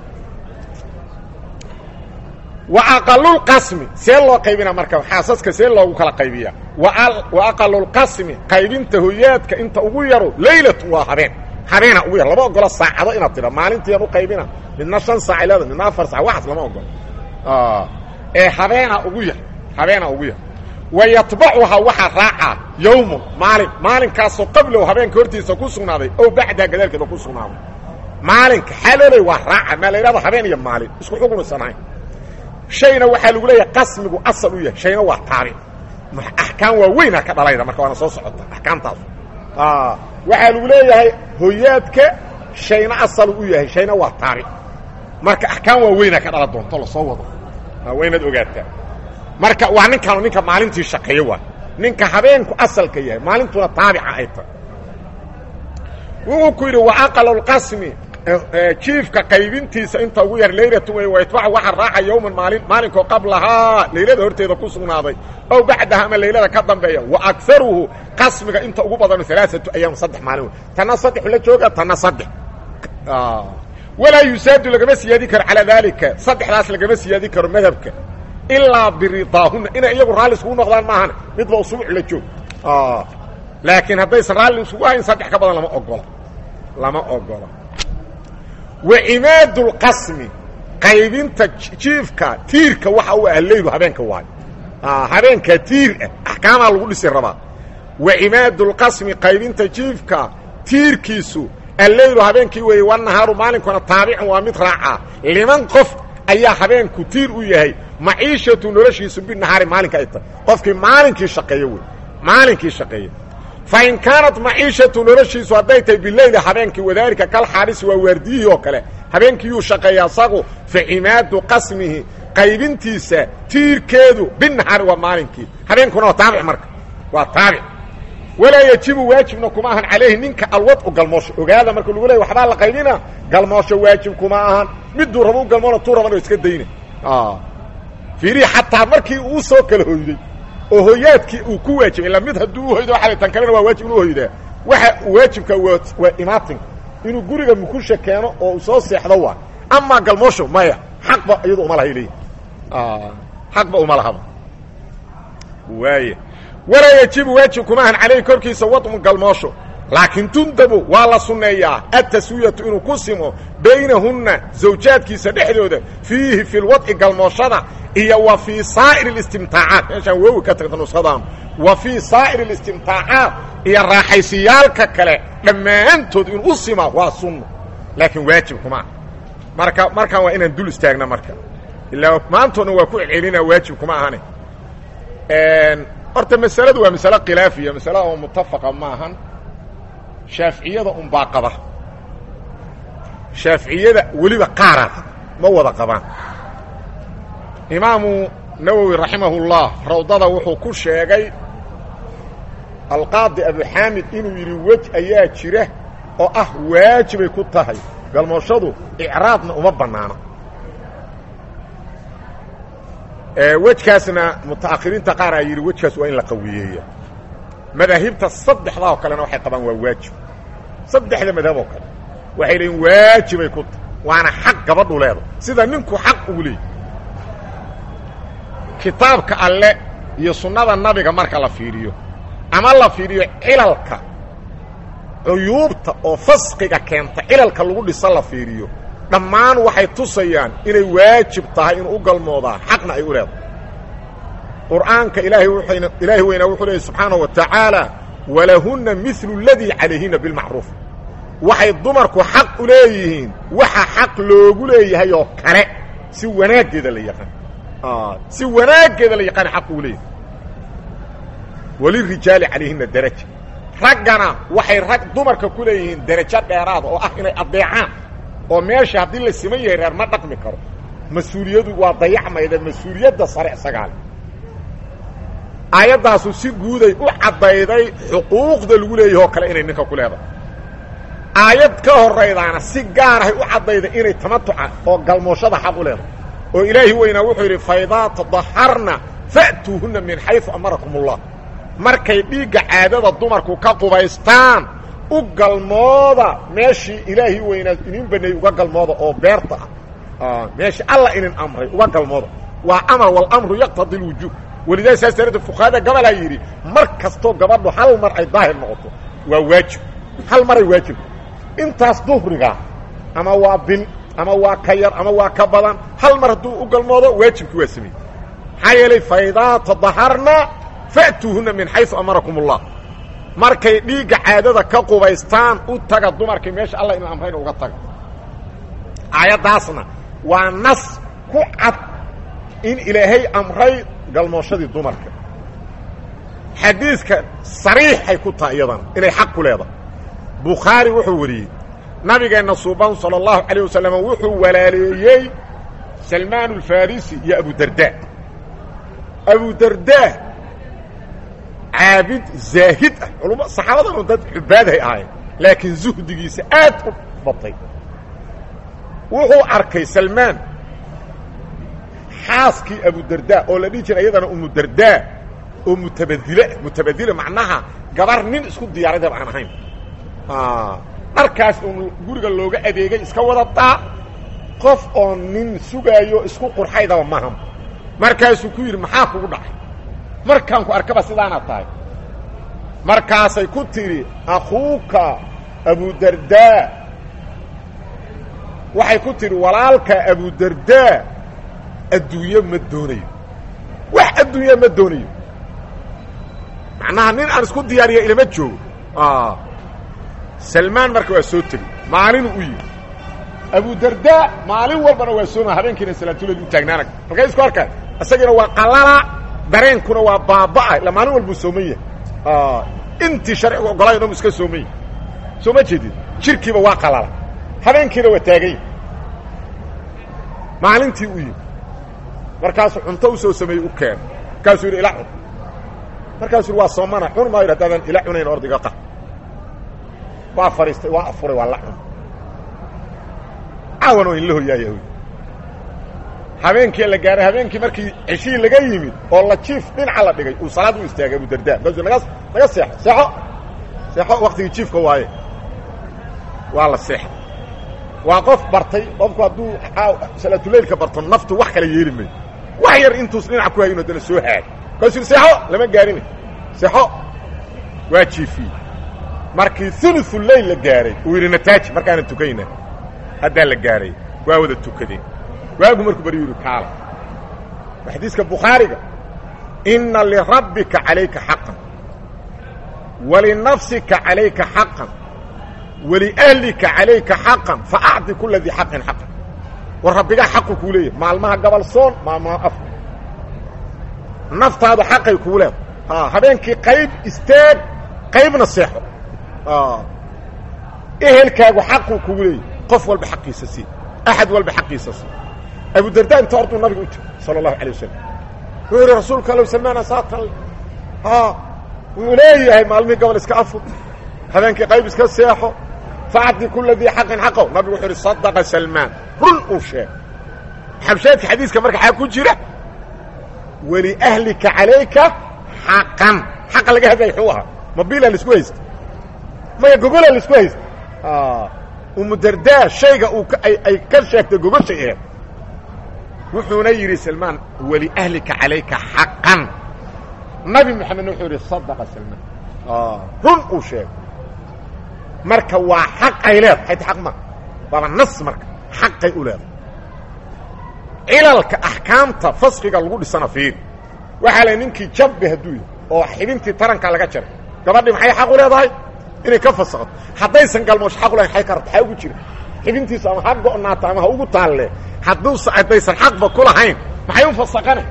wa aqalulqasmi see loo qaybina marka xaasaska see loogu kala qaybiya wa aqalulqasmi qaybinta hoyaadka inta ugu yaro laylatun waa habeen habeena ugu yar lama ogolo saacado inaad tidha maalintiian u qaybina midna shan saac leeda midna afar sac waxaas lama ogolo ee habeena ugu yar habeena ugu yar wa yatbacuhaa waxaa raacaa yowmun maalin maalinkaasoo qablow habeenka hortiisa ku sugnaaday ow bacdaha gadaalkeeda ku sugnaaday maalinka xalooley waa raaca maa la yidhahdo habeen iyo maalin isku xukumaysan ahayn shayna waxaa lagu leeyahay qasmigu asal u yahay shayna waa taabic axkaam waa weynaa ka dhalayda marka waana soo socota axkaamtaas waxaa lagu leeyahay hoyaadka shayna asalu u yahay shayna waa taabic marka axkaam waa weynaa ka dhala doonto lasoo wado waa inaad ogaataa marka waa ninkaanu ninka maalintii shaqeeyo waay ninka habeenku asalka yahay maalintuna taabica ay tahay wuxuu ku yidhi wa aqalulqasmi jiifka qaybintiisa inta ugu yar laylatu wey wayatbacu waxaa raaca yowman maalin maalinkoo qablahaa laylada horteeda ku sugnaaday ow bacdaha ama laylada ka dambeeya wa akaruhu qasmiga inta ugu badano alaaatu ayaam saddex maalin wey tanna saddexu la jooga tanna saddex walaa yusaadu lagama siyaadi karo calaa daalika saddexdaas lagama siyaadi karo madhabka ilaa biridaahuna inay iyagu raalli iskugu noqdaan maahan midba usbuuc la joog laakiin haddaysan raalli iskugu hayn saddex ka badan lama ogola lama ogola wa cimaadu lqasmi qaybinta jiifka tiirka waxa u ah leylu habeenka waayo habeenkaa tiir ah axkaamaa lagu dhisi rabaa wa cimaadu lqasmi qaybinta jiifka tiirkiisu alleylu habeenkii weeye wanahaaru maalinkuna taabicun waa mid raacaa liman qof ayaa habeenku tiir u yahay maciishatu noloshiisu binahaari maalinka ay tahay qofkii maalinkii shaqeeyo wey maalinkii shaqeeya fain kaanat maciishatu noloshiisu hadday tahay bileyli habeenkii wadaalika kal xaarisi waa waardiyihii oo kale habeenkiiyuu shaqeeya asagu fa cimaadu qasmihi qaybintiisa tiirkeedu binahaari waa maalinkii habeenkuna waa taabic marka waa taabic walaa yajibu waajibna kuma ahan calayhi ninka alwadcu galmoosho ogaada marka lagu leey waxbaa la qaybina galmoosho waajib kuma ahan miduu raba u galmoona tuu raban oo iska dayna fiirihi xataa markii uu soo kala hoyday oo hoyaadkii uu ku waajibay ila mid hadduu uhoydo waxa tan kalena waa waajib inuu hoydaa waxa waajibka waa waa imaatinka inuu guriga mukusha keeno oo uu soo seexdo waa amaa galmoosho maya xaqba iyadu uma lahay leeyihi xaqba uma lahaba waaya walaa yajibu waajib kuma ahan calayhi korkiisa wadmu galmoosho laakiin tundabu waa la sunneeyaa ataswiyatu inuu ku simo baynahunna zawjaadkiisa dhexdooda fiihi fi lwadci galmooshada iyo wa fii saa'ir اlistimtaacaat meeshaan wowi ka tagta nuskhadaan wa fii saa'ir اlistimtaacaat iyo raaxaysiyaalka kale dhammaantood inuu u sima waa sunno laakiin waajib kuma ah marka markaan waa inaan dul istaagna marka ilaa maantoodna waa ku celcelina waajib kuma ahane horta masaladu waa masalo khilaafiya masala oo mutafaqa ma ahan shaaficiyada unbaa qaba shaaficiyada weliba qaaraad ma wada qabaan imaamu nawowi raximahullah rawdada wuxuu ku sheegay alqaadi abuxaamid inuu yidhi wej ayaa jira oo ah waajibay ku tahay galmooshadu icraadna uma bannaano wejkaasna mutaakhiriinta qaar aa yidhi wejkaas waa in la qawiyeeya madaahibta saddexdaa oo kalena waxay qabaan waa waajib saddexda madhab oo kale waxay leeyiin waajibay ku tahay waana xaq gabadhu leeda sida ninku xaq ugu leeyay kitaabka alle iyo sunnada nabiga marka la fiiriyo ama la fiiriyo cilalka cuyuubta oo fasqiga keenta cilalka lagu dhisa la fiiriyo dhammaan waxay tusayaan inay waajib tahay inuu u galmoodaa xaqna ay u leedahay qur'aanka ilaahay wuxuyna ilaahay weynaa wuxuu leeyay subxaanahu wa tacaala walahunna milu اladii calayhina bilmacruuf waxay dumarku xaq u leeyihiin waxa xaq loogu leeyahay oo kale si wanaaggeeda la yaqaan si wanaaggeeda la yaqaan xaq uu leeyahay walirijaali calayhina daraja raggana waxay rag dumarka ku leeyihiin derajo dheeraada oo ah inay addeecaan oo meesha haddii la siman yahay reer ma dhaqmi karo mas-uuliyadu waa dayacmayda mas-uuliyadda sare isagaale aayaddaasu si guuday u caddayday xuquuqda lagu leeyahay oo kale inay ninka ku leedahay aayad ka horaydaana si gaarahay u caddayday inay tamatuca oo galmooshada xaq u leedahay oo ilaahi weynaa wuxuu yidhi faidaa tadaharna fa'tuuhunna min xaysu amarakum ullah markay dhiigga caadada dumarku ka qubaystaan u galmooda meeshii ilaahi weynaa inin baneeyey uga galmooda oo beerta ah meeshii alla inin amray uga galmooda waa amar walamru yaqtadi lwujuub welidaa saas daraaddeed fuqahada gabalaa yidhi mar kastoo gabadhu hal mar ay daahir noqoto waa waajib hal maray waajib intaas duhriga ama waa bil ama waa ka yar ama waa ka badan hal mar hadduu u galmoodo waajibkii waa sameeyey maxaa yeelay faidaa tadaharna fa'tuuhuna min xaysu amarakum ullah markay dhiigga caadada ka qubaystaan u taga dumarkii meesha alla inu amrayna uga taga aayaddaasna waa nas ku cad in ilaahay amray galmooshadii dumarka xadiidka sariixay ku tahay iyadana inay xaq ku leedahay bukhaari wuxuu wariyey nabigeenna suuban sala allahu calayh wasalam wuxuu walaaleeyey salmaan alfarisi iyo abudarda abudarda caabid zaahid ah culma saxaabadanu dad cubaaday ahayn laakiin zuhdigiisa aad u batay wuxuu arkay salmaan xaaskii abudarda oo la dhihi jiray iyadana umudarda oo mutabadile mutabadile macnaha gabar nin isku diyaaradaba aan ahayn dharkaas uun guriga looga adeegay iska wadataa qof oo nin sugaayo isku qurxaydaba maham markaasuu ku yidhi maxaa kugu dhacay markaan ku arkaba sidaanaad tahay markaasay ku tidhi akhuuka abudardaa waxay ku tidhi walaalka abudardaa adduunye ma doonayo wax adduunya ma doonayo macnaha nin aan isku diyaariya ilama joogo salmaan marka waa soo tegey maalinuu u yimi abudardaa maalin walbana waa sooma habeenkiina salaatuled u taagnaanag markay isku arkaan isagina waa qalala dareenkuna waa baabaa ila maalin walbuu sooman yahay intii sharcigu ogolay dhan iska sooman yahay soo ma jeedid jirkiiba waa qalala habeenkiina waa taaganya maalintii u yimi markaasuu cunto u soo sameeyey u keen markaasuu yidhi ila cun markaasuu yidhi waa soomana cun maayo haddaadan ila cunayn ordiga qa waa fadhiistay waa afuray waa la cun caawan oo inla hoyaaya habeenkii la gaaray habeenkii markii ceshihii laga yimid oo la jiif dhinaca la dhigay uu salaad u istaagay abudarda markaasuu naga naga seexo seexo seexo waktigii jiifka waaye waa la seexay waa qof bartay qofku hadduu salaatuleylka barto naftu wax kala yeeli mayo wax yar intuus dhinaca ku hayin haddana soo haag markaasuu seexo lama gaarina seexo waa jiifiyey markii uluثu leyl la gaaray uu yidhi nataaji markaana tukayna haddaa la gaaray waa wada tukadeen waagu markuu bari yidhi kaala waa xadiiska bukhaariga ina lirabbika calayka xaqan walinafsika calayka xaqan waliahlika calayka xaqan faacdi kula dii xaqin xaqan war rabbigaa xaqu kuu leeyahay maalmaha gabal soon maalmaha afka naftaadu xaqay kuu leedahay habeenkii qayb istaag qaybna seexo ehelkaagu xaquu kugu leeyahy qof walba xaqiisa sii axad walba xaqiisa sii abudarda inta orduu nabiga u jiro sala allahu alay wasalam wuxuu yidhi rasuulka allow salmaana saatan wuu leeyahay maalmihii gobol iska afur habeenkii qayb iska seexo facdi kula dii xaqin xaqow nabigu wuxuu yidhi sadaqa salmaan run uu sheeg xabshaadka xadiiska marka xaa ku jira waliahlika calayka xaqan xaqa laga hadlaya xuu ahaa mabiila laisku haysta maya gogola laisku haysta umudardaa shayga uu ay ka sheegtay gogoshay eed wuxuuna yidhi salmaan waliahlika calayka xaqan nabi moxamedna wuxuu yidhi sadaqa salmaan run uu sheegay marka waa xaq ay leedahay hayta xaq ma waaba nas marka xaqay u leedahay cilalka axkaamta fasqiga lagu dhisana fiiri waxaa la ninkii jabbe hadduu yahy oo xibintii taranka laga jaray gabadhii maxay xaq u leedahay inay ka fasaqdo haddaysan galmoosh xaq u lahayn ay ka rabta xaa ugu jira xibintiisu ama ha go'naato ama ha ugu taalle hadduusa haddaysan xaqba ku lahayn maxay u fasaqane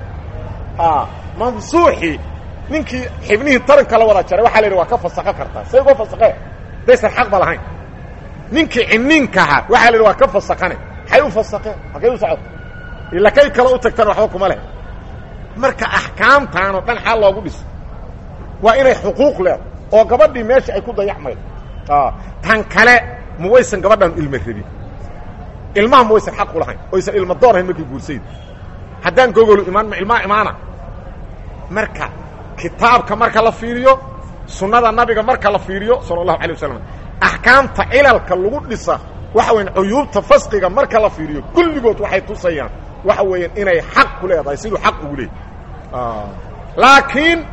mansuuxii ninkii xibnihii taranka la wada jaray waxa la yidhi waa ka fasaqo kartaa say uga fasaqee haddaysan xaqba lahayn ninkii ciniinkahaa waxaa la yidhi waa ka fasaqane maxay u fasaqeen halkay u socoto ila kay kale u tagtana waxba kuma leh marka axkaamtaanoo dhan xaal loogu dhiso waa inay xuquuq leedo oo gabadhii meesha ay ku dayacmaydo tan kale ma waysan gabadhan ilma rabin ilmaha ma waysan xaq u lahayn oysan ilma doorhayn markay guursayda haddaan gogolu imaan ma ilmaa imaana marka kitaabka marka la fiiriyo sunnada nabiga marka la fiiriyo sala allahu alay wasalam axkaamta cilalka lagu dhisa waxa weyan cuyuubta fasqiga marka la fiiriyo kulligood waxay tusayaan waxa weeyaan inay xaq ku leedahay siduu xaq ugu leeyahy laakiin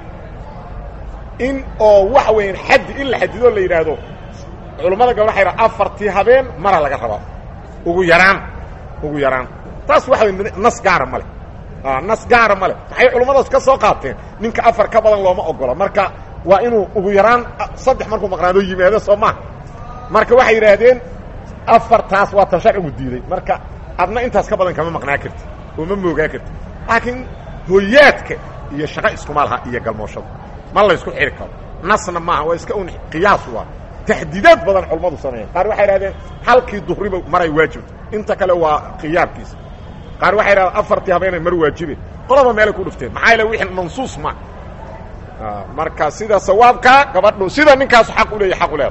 in oo waxa weeyaan xaddi in la xadido la yidhaahdo culammada gabal waxay dhaha afartii habeen mara laga rabaa ugu yaraan ugu yaraan taas waxa wey nas gaara ma leh nas gaara male maxay culummadaas ka soo qaateen ninka afar ka badan looma ogola marka waa inuu ugu yaraan saddex markuu maqnaado yimaado soo maha marka waxay yidhaahdeen afartaas waa tan sharcigu diiday marka adna intaas ka badan kama maqnaa karti oo ma moogaa karti laakiin hoyaadka iyo shaqo iskuma laha iyo galmooshada ma laysku xiri karo nasna maaha waa iska un qiyaas waa taxdiidaad badan culummadu sameeyeen qaar waxay idhahdeen halkii duhriba maray waajibto inta kale waa khiyaarkiisa qaar waxay idhahdeen afartii habeenay mar waajibe qolaba meelay ku dhufteen maxaa yaele wixii mansuus ma marka sida sawaabkaa gabadhu sida ninkaasu xaq u leeyahy xaq u leeda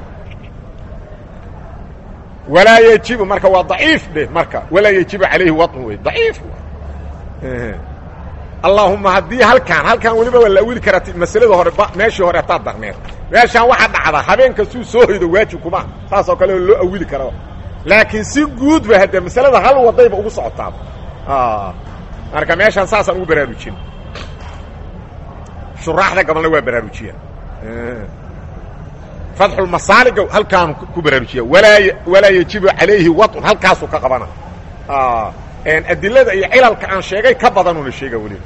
walaa yejibu marka waa daciif dheh marka walaa yejibu calayhi waطn wey daciif allaahuma haddii halkaan halkaan weliba waa la awili karaa masalada hore meeshii hore hataad darneed meeshaan waxaa dhacda habeenka suu soo hoydo waajib kuma saas oo kale loo awili kara laakiin si guudba hadde masalada hal wadayba ugu socotaaba marka meeshaan saasaan ugu baraarujin shuraaxda gabalna waa baraarujiya fatxulmasaaliga halkaanu ku baraarujiya walaa walaa yejibu calayhi waطn halkaasuu ka qabana adilada iyo cilalka aan sheegay ka badanuna sheega weliba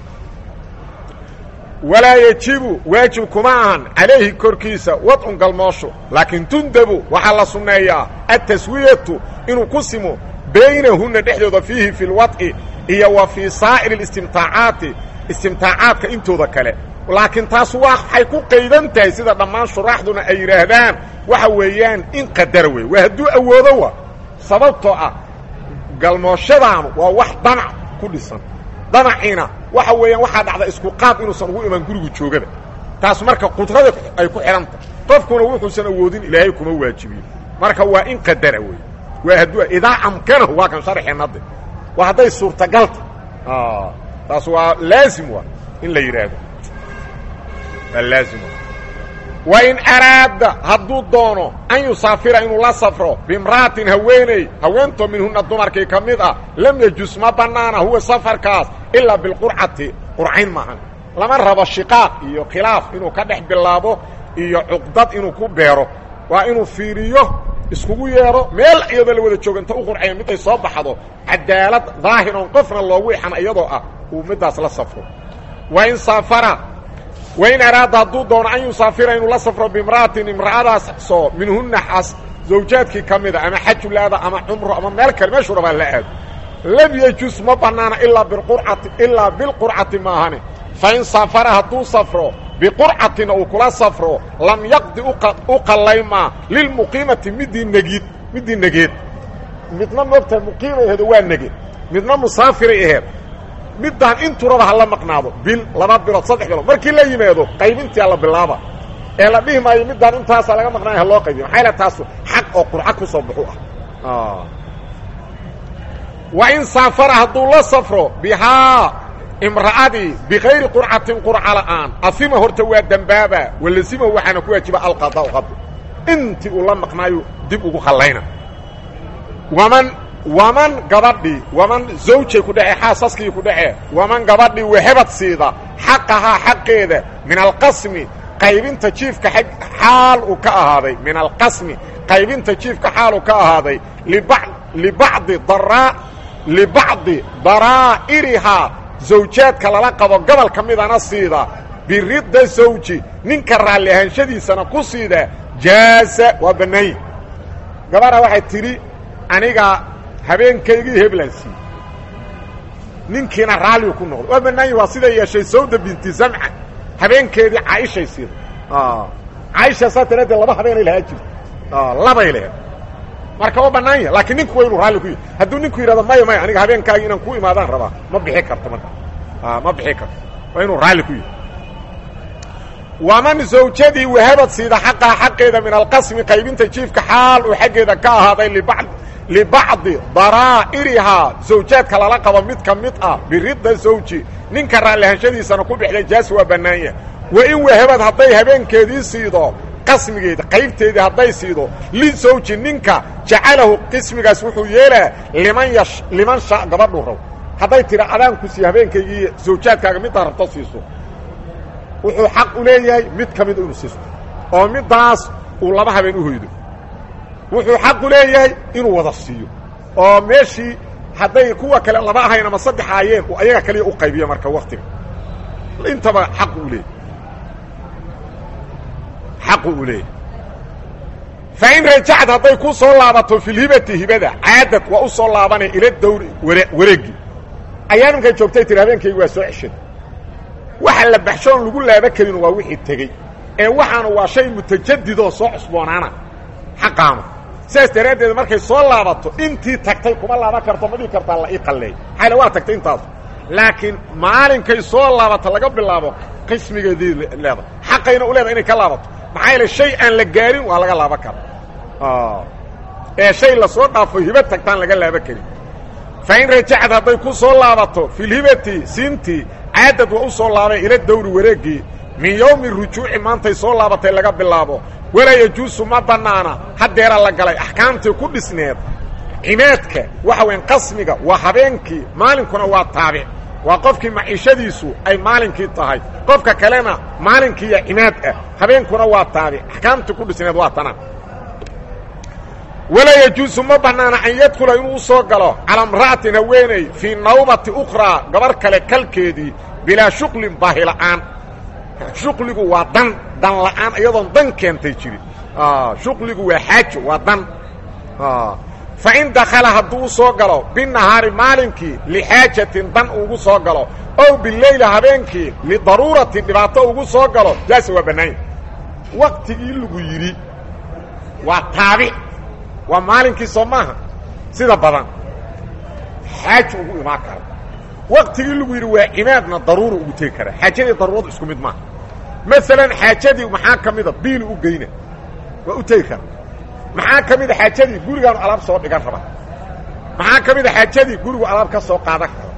walaa yejibu waajib kuma ahan calayhi korkiisa wadcun galmoosho laakiin tundabu waxaa la sunneeyaa ataswiyatu inuu ku simo baynahunna dhexdooda fiihi fi lwadci iyo wa fii saa'iri اlistimtaacaati istimtaacaadka intooda kale laakiin taas waxay ku qaydan tahay sida dhammaan shuraaxduna ay yidhaahdaan waxa weeyaan in qadara wey waa hadduu awoodo wa sababtoo ah galmooshadaanu waa wax danac ku dhisan danaciina waxa weeyaan waxaa dhacda isku qaad inuusan ugu imaan gurigu joogaba taas marka qudrada ay ku xidhanta qofkuna wuxuusan awoodin ilaahay kuma waajibiyo marka waa in qadara wey waa hadduu idaa amkanahu waa kan sharxeenade waa hadday suurtagalta taas waa laazim waa in la yidhaahdo waa laazim wain araada hadduu doono an yusaafira inuu la safro bimra'atin haweeney haweentoo minhuna dumarkii ka mid ah lam yajus ma bannaana huwa safarkaas ilaa bilqurcati qurcayn maahan lama rabo shiqaaq iyo khilaaf inuu ka dhex bilaabo iyo cuqdad inuu ku beero waa inuu fiiriyo iskugu yeedho meel iyadoo la wada jooganta u qurcaya miday soo baxdo cadaalad daahir oon qofna loogu ixan iyadoo ah uu middaas la safro wain saafara wain araada hadduu doono an yusaafira inuu la safro bimra'atin imra'adaas soo minhunna xas zawjaadkii ka mida ama xajulaada ama cumro ama meel kale meeshuu rabaa la aado lam yejus ma bannaana ilaa biqurcati ilaa bilqurcati maahane fain saafara hadduu safro biqurcatina uu kula safro lam yaqdi u qallaymaa lilmuqiimati midii negid midii negeed midna moogtahay muqiimay aheedo waa negeed midna musaafiray aheed middaan inturaba ha la maqnaado bil laba bilood saddex bilood markii la yimaado qaybintia la bilaaba ee la dhihi maayo middaan intaasa laga maqnaaya ha loo qaybiyo maxaa yale taasu xaq oo qurco ku soo baxu ah wa in saafara hadduu la safro bihaa imra'adii bikayri qurcatin qurca la'aan afima horta waa dembaaba walazima waxaana ku waajiba alqada qado intii uu la maqnaayo dib ugu qallayna waman waman gabadhii waman zawjay ku dhece xaasaskii ku dhece waman gabadhii wehebad siida xaqahaa xaqeeda min alqasmi qaybinta jiifka xaal uu ka ahaaday min alqasmi qaybinta jiifka xaal uu ka ahaaday libacdi daraa libacdi daraa'irihaa zawjaadka lala qabo gobol ka midana siida biridda zawji ninka raalli ahaanshadiisana ku siida jaaza waa bannaanya gabadha waxay tidhi aniga habeenkaygii heblan sii ninkiina raalligu ku noqdo waa bannaanya waa siday yeeshay sawda binti zamca habeenkeedii caaishay siida caaisha saa tiraadee laba habeenay lahaa jirto labay lehed marka waa bannaanya laakiin ninku waa inuu raalli ku yahy hadduu ninku yidhahdo maya maya aniga habeenkaagii inaan ku imaadaan rabaa ma bixi karto marka ma bixi karto waa inuu raalli ku yahy waman zawjadii wahabad siida xaqaa xaqeeda min alqasmi qaybinta jiifka xaal uu xaggeeda ka ahaaday libacd libacdi daraa'irihaa zawjaadka lala qabo mid ka mid ah biridda zawji ninka raallihashadiisana ku bixday jaas waa bannaanya wa in wahabad hadday habeenkeedii siido qasmigeeda qaybteedii hadday siido lisawji ninka jacalahu qismigaas wuxuu yeelaa liman yash liman sha gabadhuu rabo hadday tiri adaanku sii habeenkaygii zawjaadkaaga middaa rabto siiso wuxuu xaq u leeyahay mid ka mida inuu siisto oo middaas uu laba habeen u hoydo wuxuu xaq u leeyahay inuu wada siiyo oo meeshii hadday kuwa kale laba ahayn ama saddex aayeen uu ayaga kaliya u qaybiyo marka waktiga intaba xaqu u leeyahy xaqu u leeyahy fa in rajacad hadday ku soo laabato filhibati hibada caadad waa u soo laabanay ila dawri ware wareegi ayaa ninkay joogtay tiri habeenkaygi waa soo ceshada waxa la baxshoon lagu laaba karin waa wixii tegey ee waxaana waa shay mutajadidoo soo cusboonaana xaqaama sidaas daraaddeed markay soo laabato intii tagtay kuma laaban karto ma dhihi kartaa la ii qalleey xayla waa tagtay intaasu laakiin maalinkay soo laabato laga bilaabo qismigeedii leedahay xaqayna u leedahay inay ka laabato maxaa yeele shay aan la gaarin waa laga laaban kara ee shay lasoo dhaafo hiba tagtaan laga laaban karin fa in rajacad hadday ku soo laabato filhibati siintii caadad waa u soo laabay ila dawri wareegii min yowmi rujuuci maantay soo laabatay laga bilaabo walaa yajuusu ma bannaana haddeera la galay axkaamtii ku dhisneed cimaadka waxa weyn qasmiga waa habeenkii maalinkuna waa taabic waa qofkii maciishadiisu ay maalinkii tahay qofka kalena maalinkiiya cimaad ah habeenkuna waa taabic axkaamtii ku dhisneed waa tana walaa yajuusu ma bannaana an yadkhula inuu u soo galo calaa imra'atin haweeney fii nawbati ukhraa gabar kale kalkeedii bilaa shuqlin baahila'aan shuqligu waa dan dan la'aan iyadoon dan keentay jirin shuqligu waa xaajo waa dan fa in dakhala hadduu u soo galo binahaari maalinkii lixaajatin dan ugu soo galo ow bileyla habeenkii lidaruuratin dhibaato ugu soo galo jaasa waa bannaanya waktigii lagu yidhi waa taabic waa maalinkii soo maaha sida badan xaajo ugu imaan kara waktigii lagu yidhi waa cimaadna daruura ugu tegi kara xaajadii daruuradu isku mid maaha maalan xaajadii maxaa ka mida biili u geyna waa u tegi kara maxaa ka mida xaajadii gurigaanu alaab soo dhigan raba maxaa ka mida xaajadii gurigu alaab ka soo qaadan karo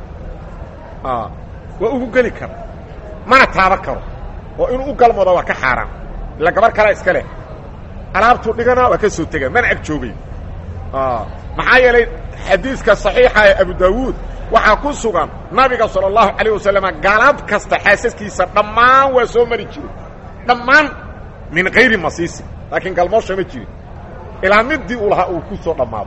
waa ugu geli kara mana taaban karo oo inuu u galmoodo waa ka xaaraan ila gabar kalea iska leh alaabtuu dhigana waa ka soo tega mana ag joogay maxaa yeelay xadiiska صaxiixa ee abu daawuud waxaa ku sugan nabiga salى الlahu عalيه wasalama galab kasta xaasaskiisa dhammaan waa soo mari jiray dhammaan min kayri masiisi laakiin galmoosha ma jirin ilaa midii uu lahaa uu ku soo dhammaado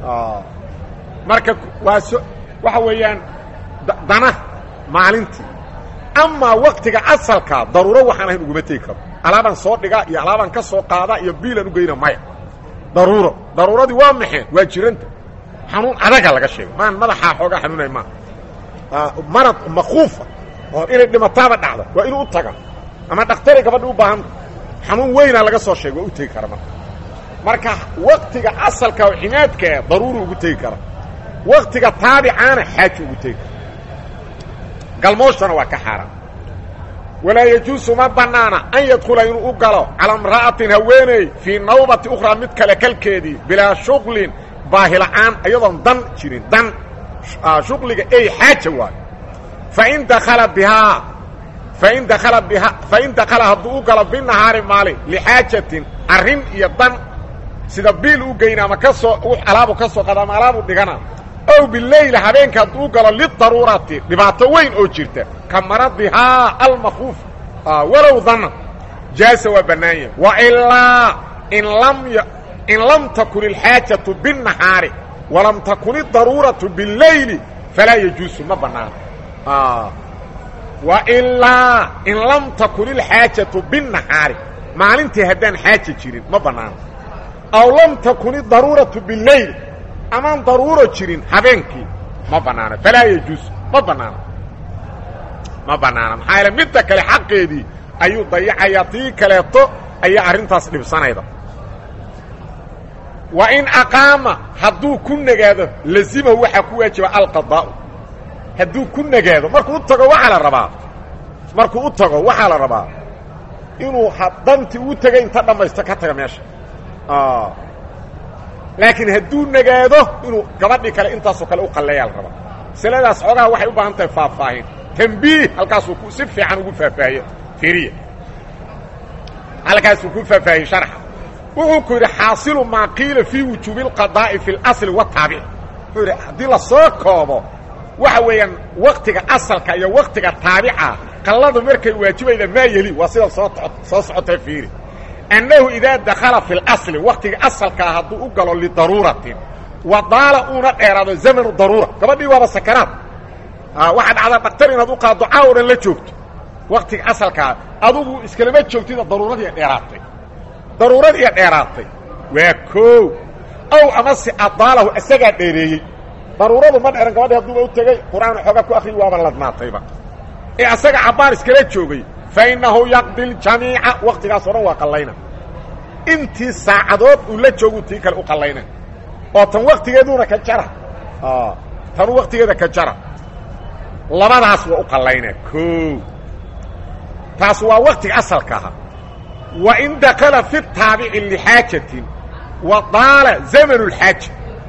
marka waa so waxa weeyaan dana maalintii amaa waktiga asalka daruuro waxaan ahayn uguma tegi karo alaabaan soo dhigaa iyo alaabaan ka soo qaadaa iyo biilan ugeyna maya daruuro daruuradii waa maxeen waa jiranta xanuun adaga laga sheegay maan madaxaa xoogaa xanuunay maaha marad makuufa oo inay dhimataaba dhacda waa inuu u taga ama dhaktari gabadha u baahanta xanuun weynaa laga soo sheegay waa u tegi kara marka marka waktiga asalka oo cimaadkaa daruuri ugu tegi kara waktiga taabicaana xaaji ugu tegi kara galmooshana waa ka xaaraan walaa yajuusu ma bannaana an yadkhula inuu u galo calaa imra'atin haweeney fii nawbati ukhraa mid kale kalkeedii bilaa shuqlin baahila'aan iyadoon dan jirin dan shuqliga ey xaaja waayo fain dakhala bihaa fain dakhala bihaa fain dakhala hadduu u galo binahaari maalin lixaajatin arrin iyo dan sida biil u geyna ama ka soo alaabu ka soo qada ama alaabu dhigana ow bileyla habeenka hadduu u galo lidaruurati dhibaato weyn oo jirta ka maradihaa almakuuf walow dana jaasa waa bannaanya wailaa in lam in lam takun ilxaajatu binnahaari walam takun idaruuratu bileyli falaa yajuusu ma bannaano wailaa in lam takun ilxaajatu binnahaari maalintii haddaan xaaja jirin ma bannaano aw lam takun idaruuratu bileyli amaan daruuro jirin habeenkii ma bannaano falaa yajuusu ma bannaano ma bannaano maxaa yaele midda kale xaqeedii ayuu dayacayaa tii kaleeto ayaa arrintaas dhibsanayda wa in aqaama hadduu ku nagaado lazimahu waxaa ku waajiba alqadaa'u hadduu ku nagaado markuu u tago waxaa la rabaa markuu u tago waxaa la rabaa inuu dantii uu tegay inta dhammaysto ka taga meesha laakiin hadduu nagaado inuu gabadhii kale intaasoo kale u qalleeyaa la rabaa masaladaas xoogaha waxay u baahan tahay faahfaahin tambiih halkaasuu si fiican ugu faahfaahiye fiiriya halkaasuu ku faahfaahiyey sharxa wuxuu ku yidhi xaasilu maa qiila fii wujuubi اlqadaa'i fi اlasli wataabic wuxuu yidhi haddii la soo koobo waxa weeyaan waktiga asalka iyo waktiga taabica qalladu markay waajibayda maa yeli waa sida soo soo socota fiiri annahu idaa dakhala fi اlasli waktiga asalkaa hadduu u galo lidaruuratin wadaala uuna dheeraado zamanu daruura gabadhii waaba sakaraad waxaa dhacdaa dhaktar inaad u qaado caawo dhan la joogto waktiga asalkaa adugu iskalama joogtida daruuradii dheeraatay daruuradii dheeraatay waa koow ow amase adaalahu isagaa dheereeyey daruuradu ma dheeran gabadhi hadduuba u tegey qur-aan xooga ku akriyi waaba ladnaatayba ee asaga cabbaar iskala joogay fa innahu yaqdi ljamiica waktigaas o dhan waa qallayna intii saacadood uu la joogu tii kale u qallayna oo tan waktigeeduuna ka jara tanu waktigeeda ka jara labadaas waa u qallayna koow taas waa waktiga asalka ahaa wa in dakala fi taabici lixaajatin wa daala zamanu lxaaja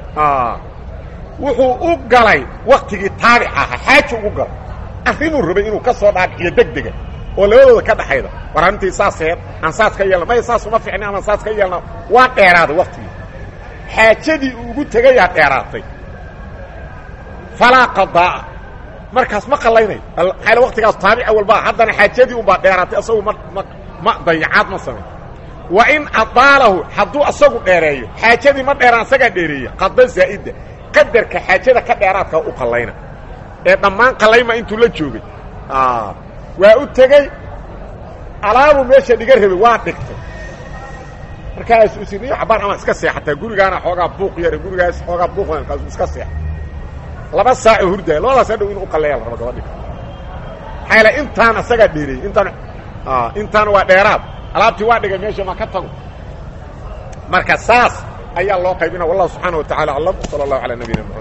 wuxuu u galay waktigii taabic ahaa xaaja ugu galay arrimuu rabay inuu ka soo dhaadhiciyo degdega oo labadooda ka dhaxayda war arrintii saaseed aan saas ka yeelna may saas uma ficni amaan saas ka yeelna waa dheeraaday waktigii xaajadii uu ugu tegayaa dheeraatay falaa qadaa'a markaas ma qallaynayo maxaa waktigaas taabica walba haddana xaajadii unbaa dheeraatay asagu ma ma ma dayacaad ma samay wa in adaalahu hadduu asagu dheereeyo xaajadii ma dheeraan asagaa dheereeya qada zaa'ida qadarka xaajada ka dheeraadka u qallayna ee dhammaan qallayma intuu la joogay waa u tegey alaabuu meesha dhiga rabay waa dhigtay markaasuu isiniyo cabaan ama iska seexataa gurigaana xoogaa buuq yare gurigaas xoogaa buuq markaasuu iska seexa laba saaco hurdaaya labadaas hadhow inuu u qalleeya la rabo gabadhi maxaa yaele intaan asagaa dheereeyey intaan intaan waa dheeraad alaabtii waa dhigay meesha ma ka tago marka saas ayaa loo qaybina wallahu subxaana wa tacala aclam sala allahu calaa nabiyina mxamed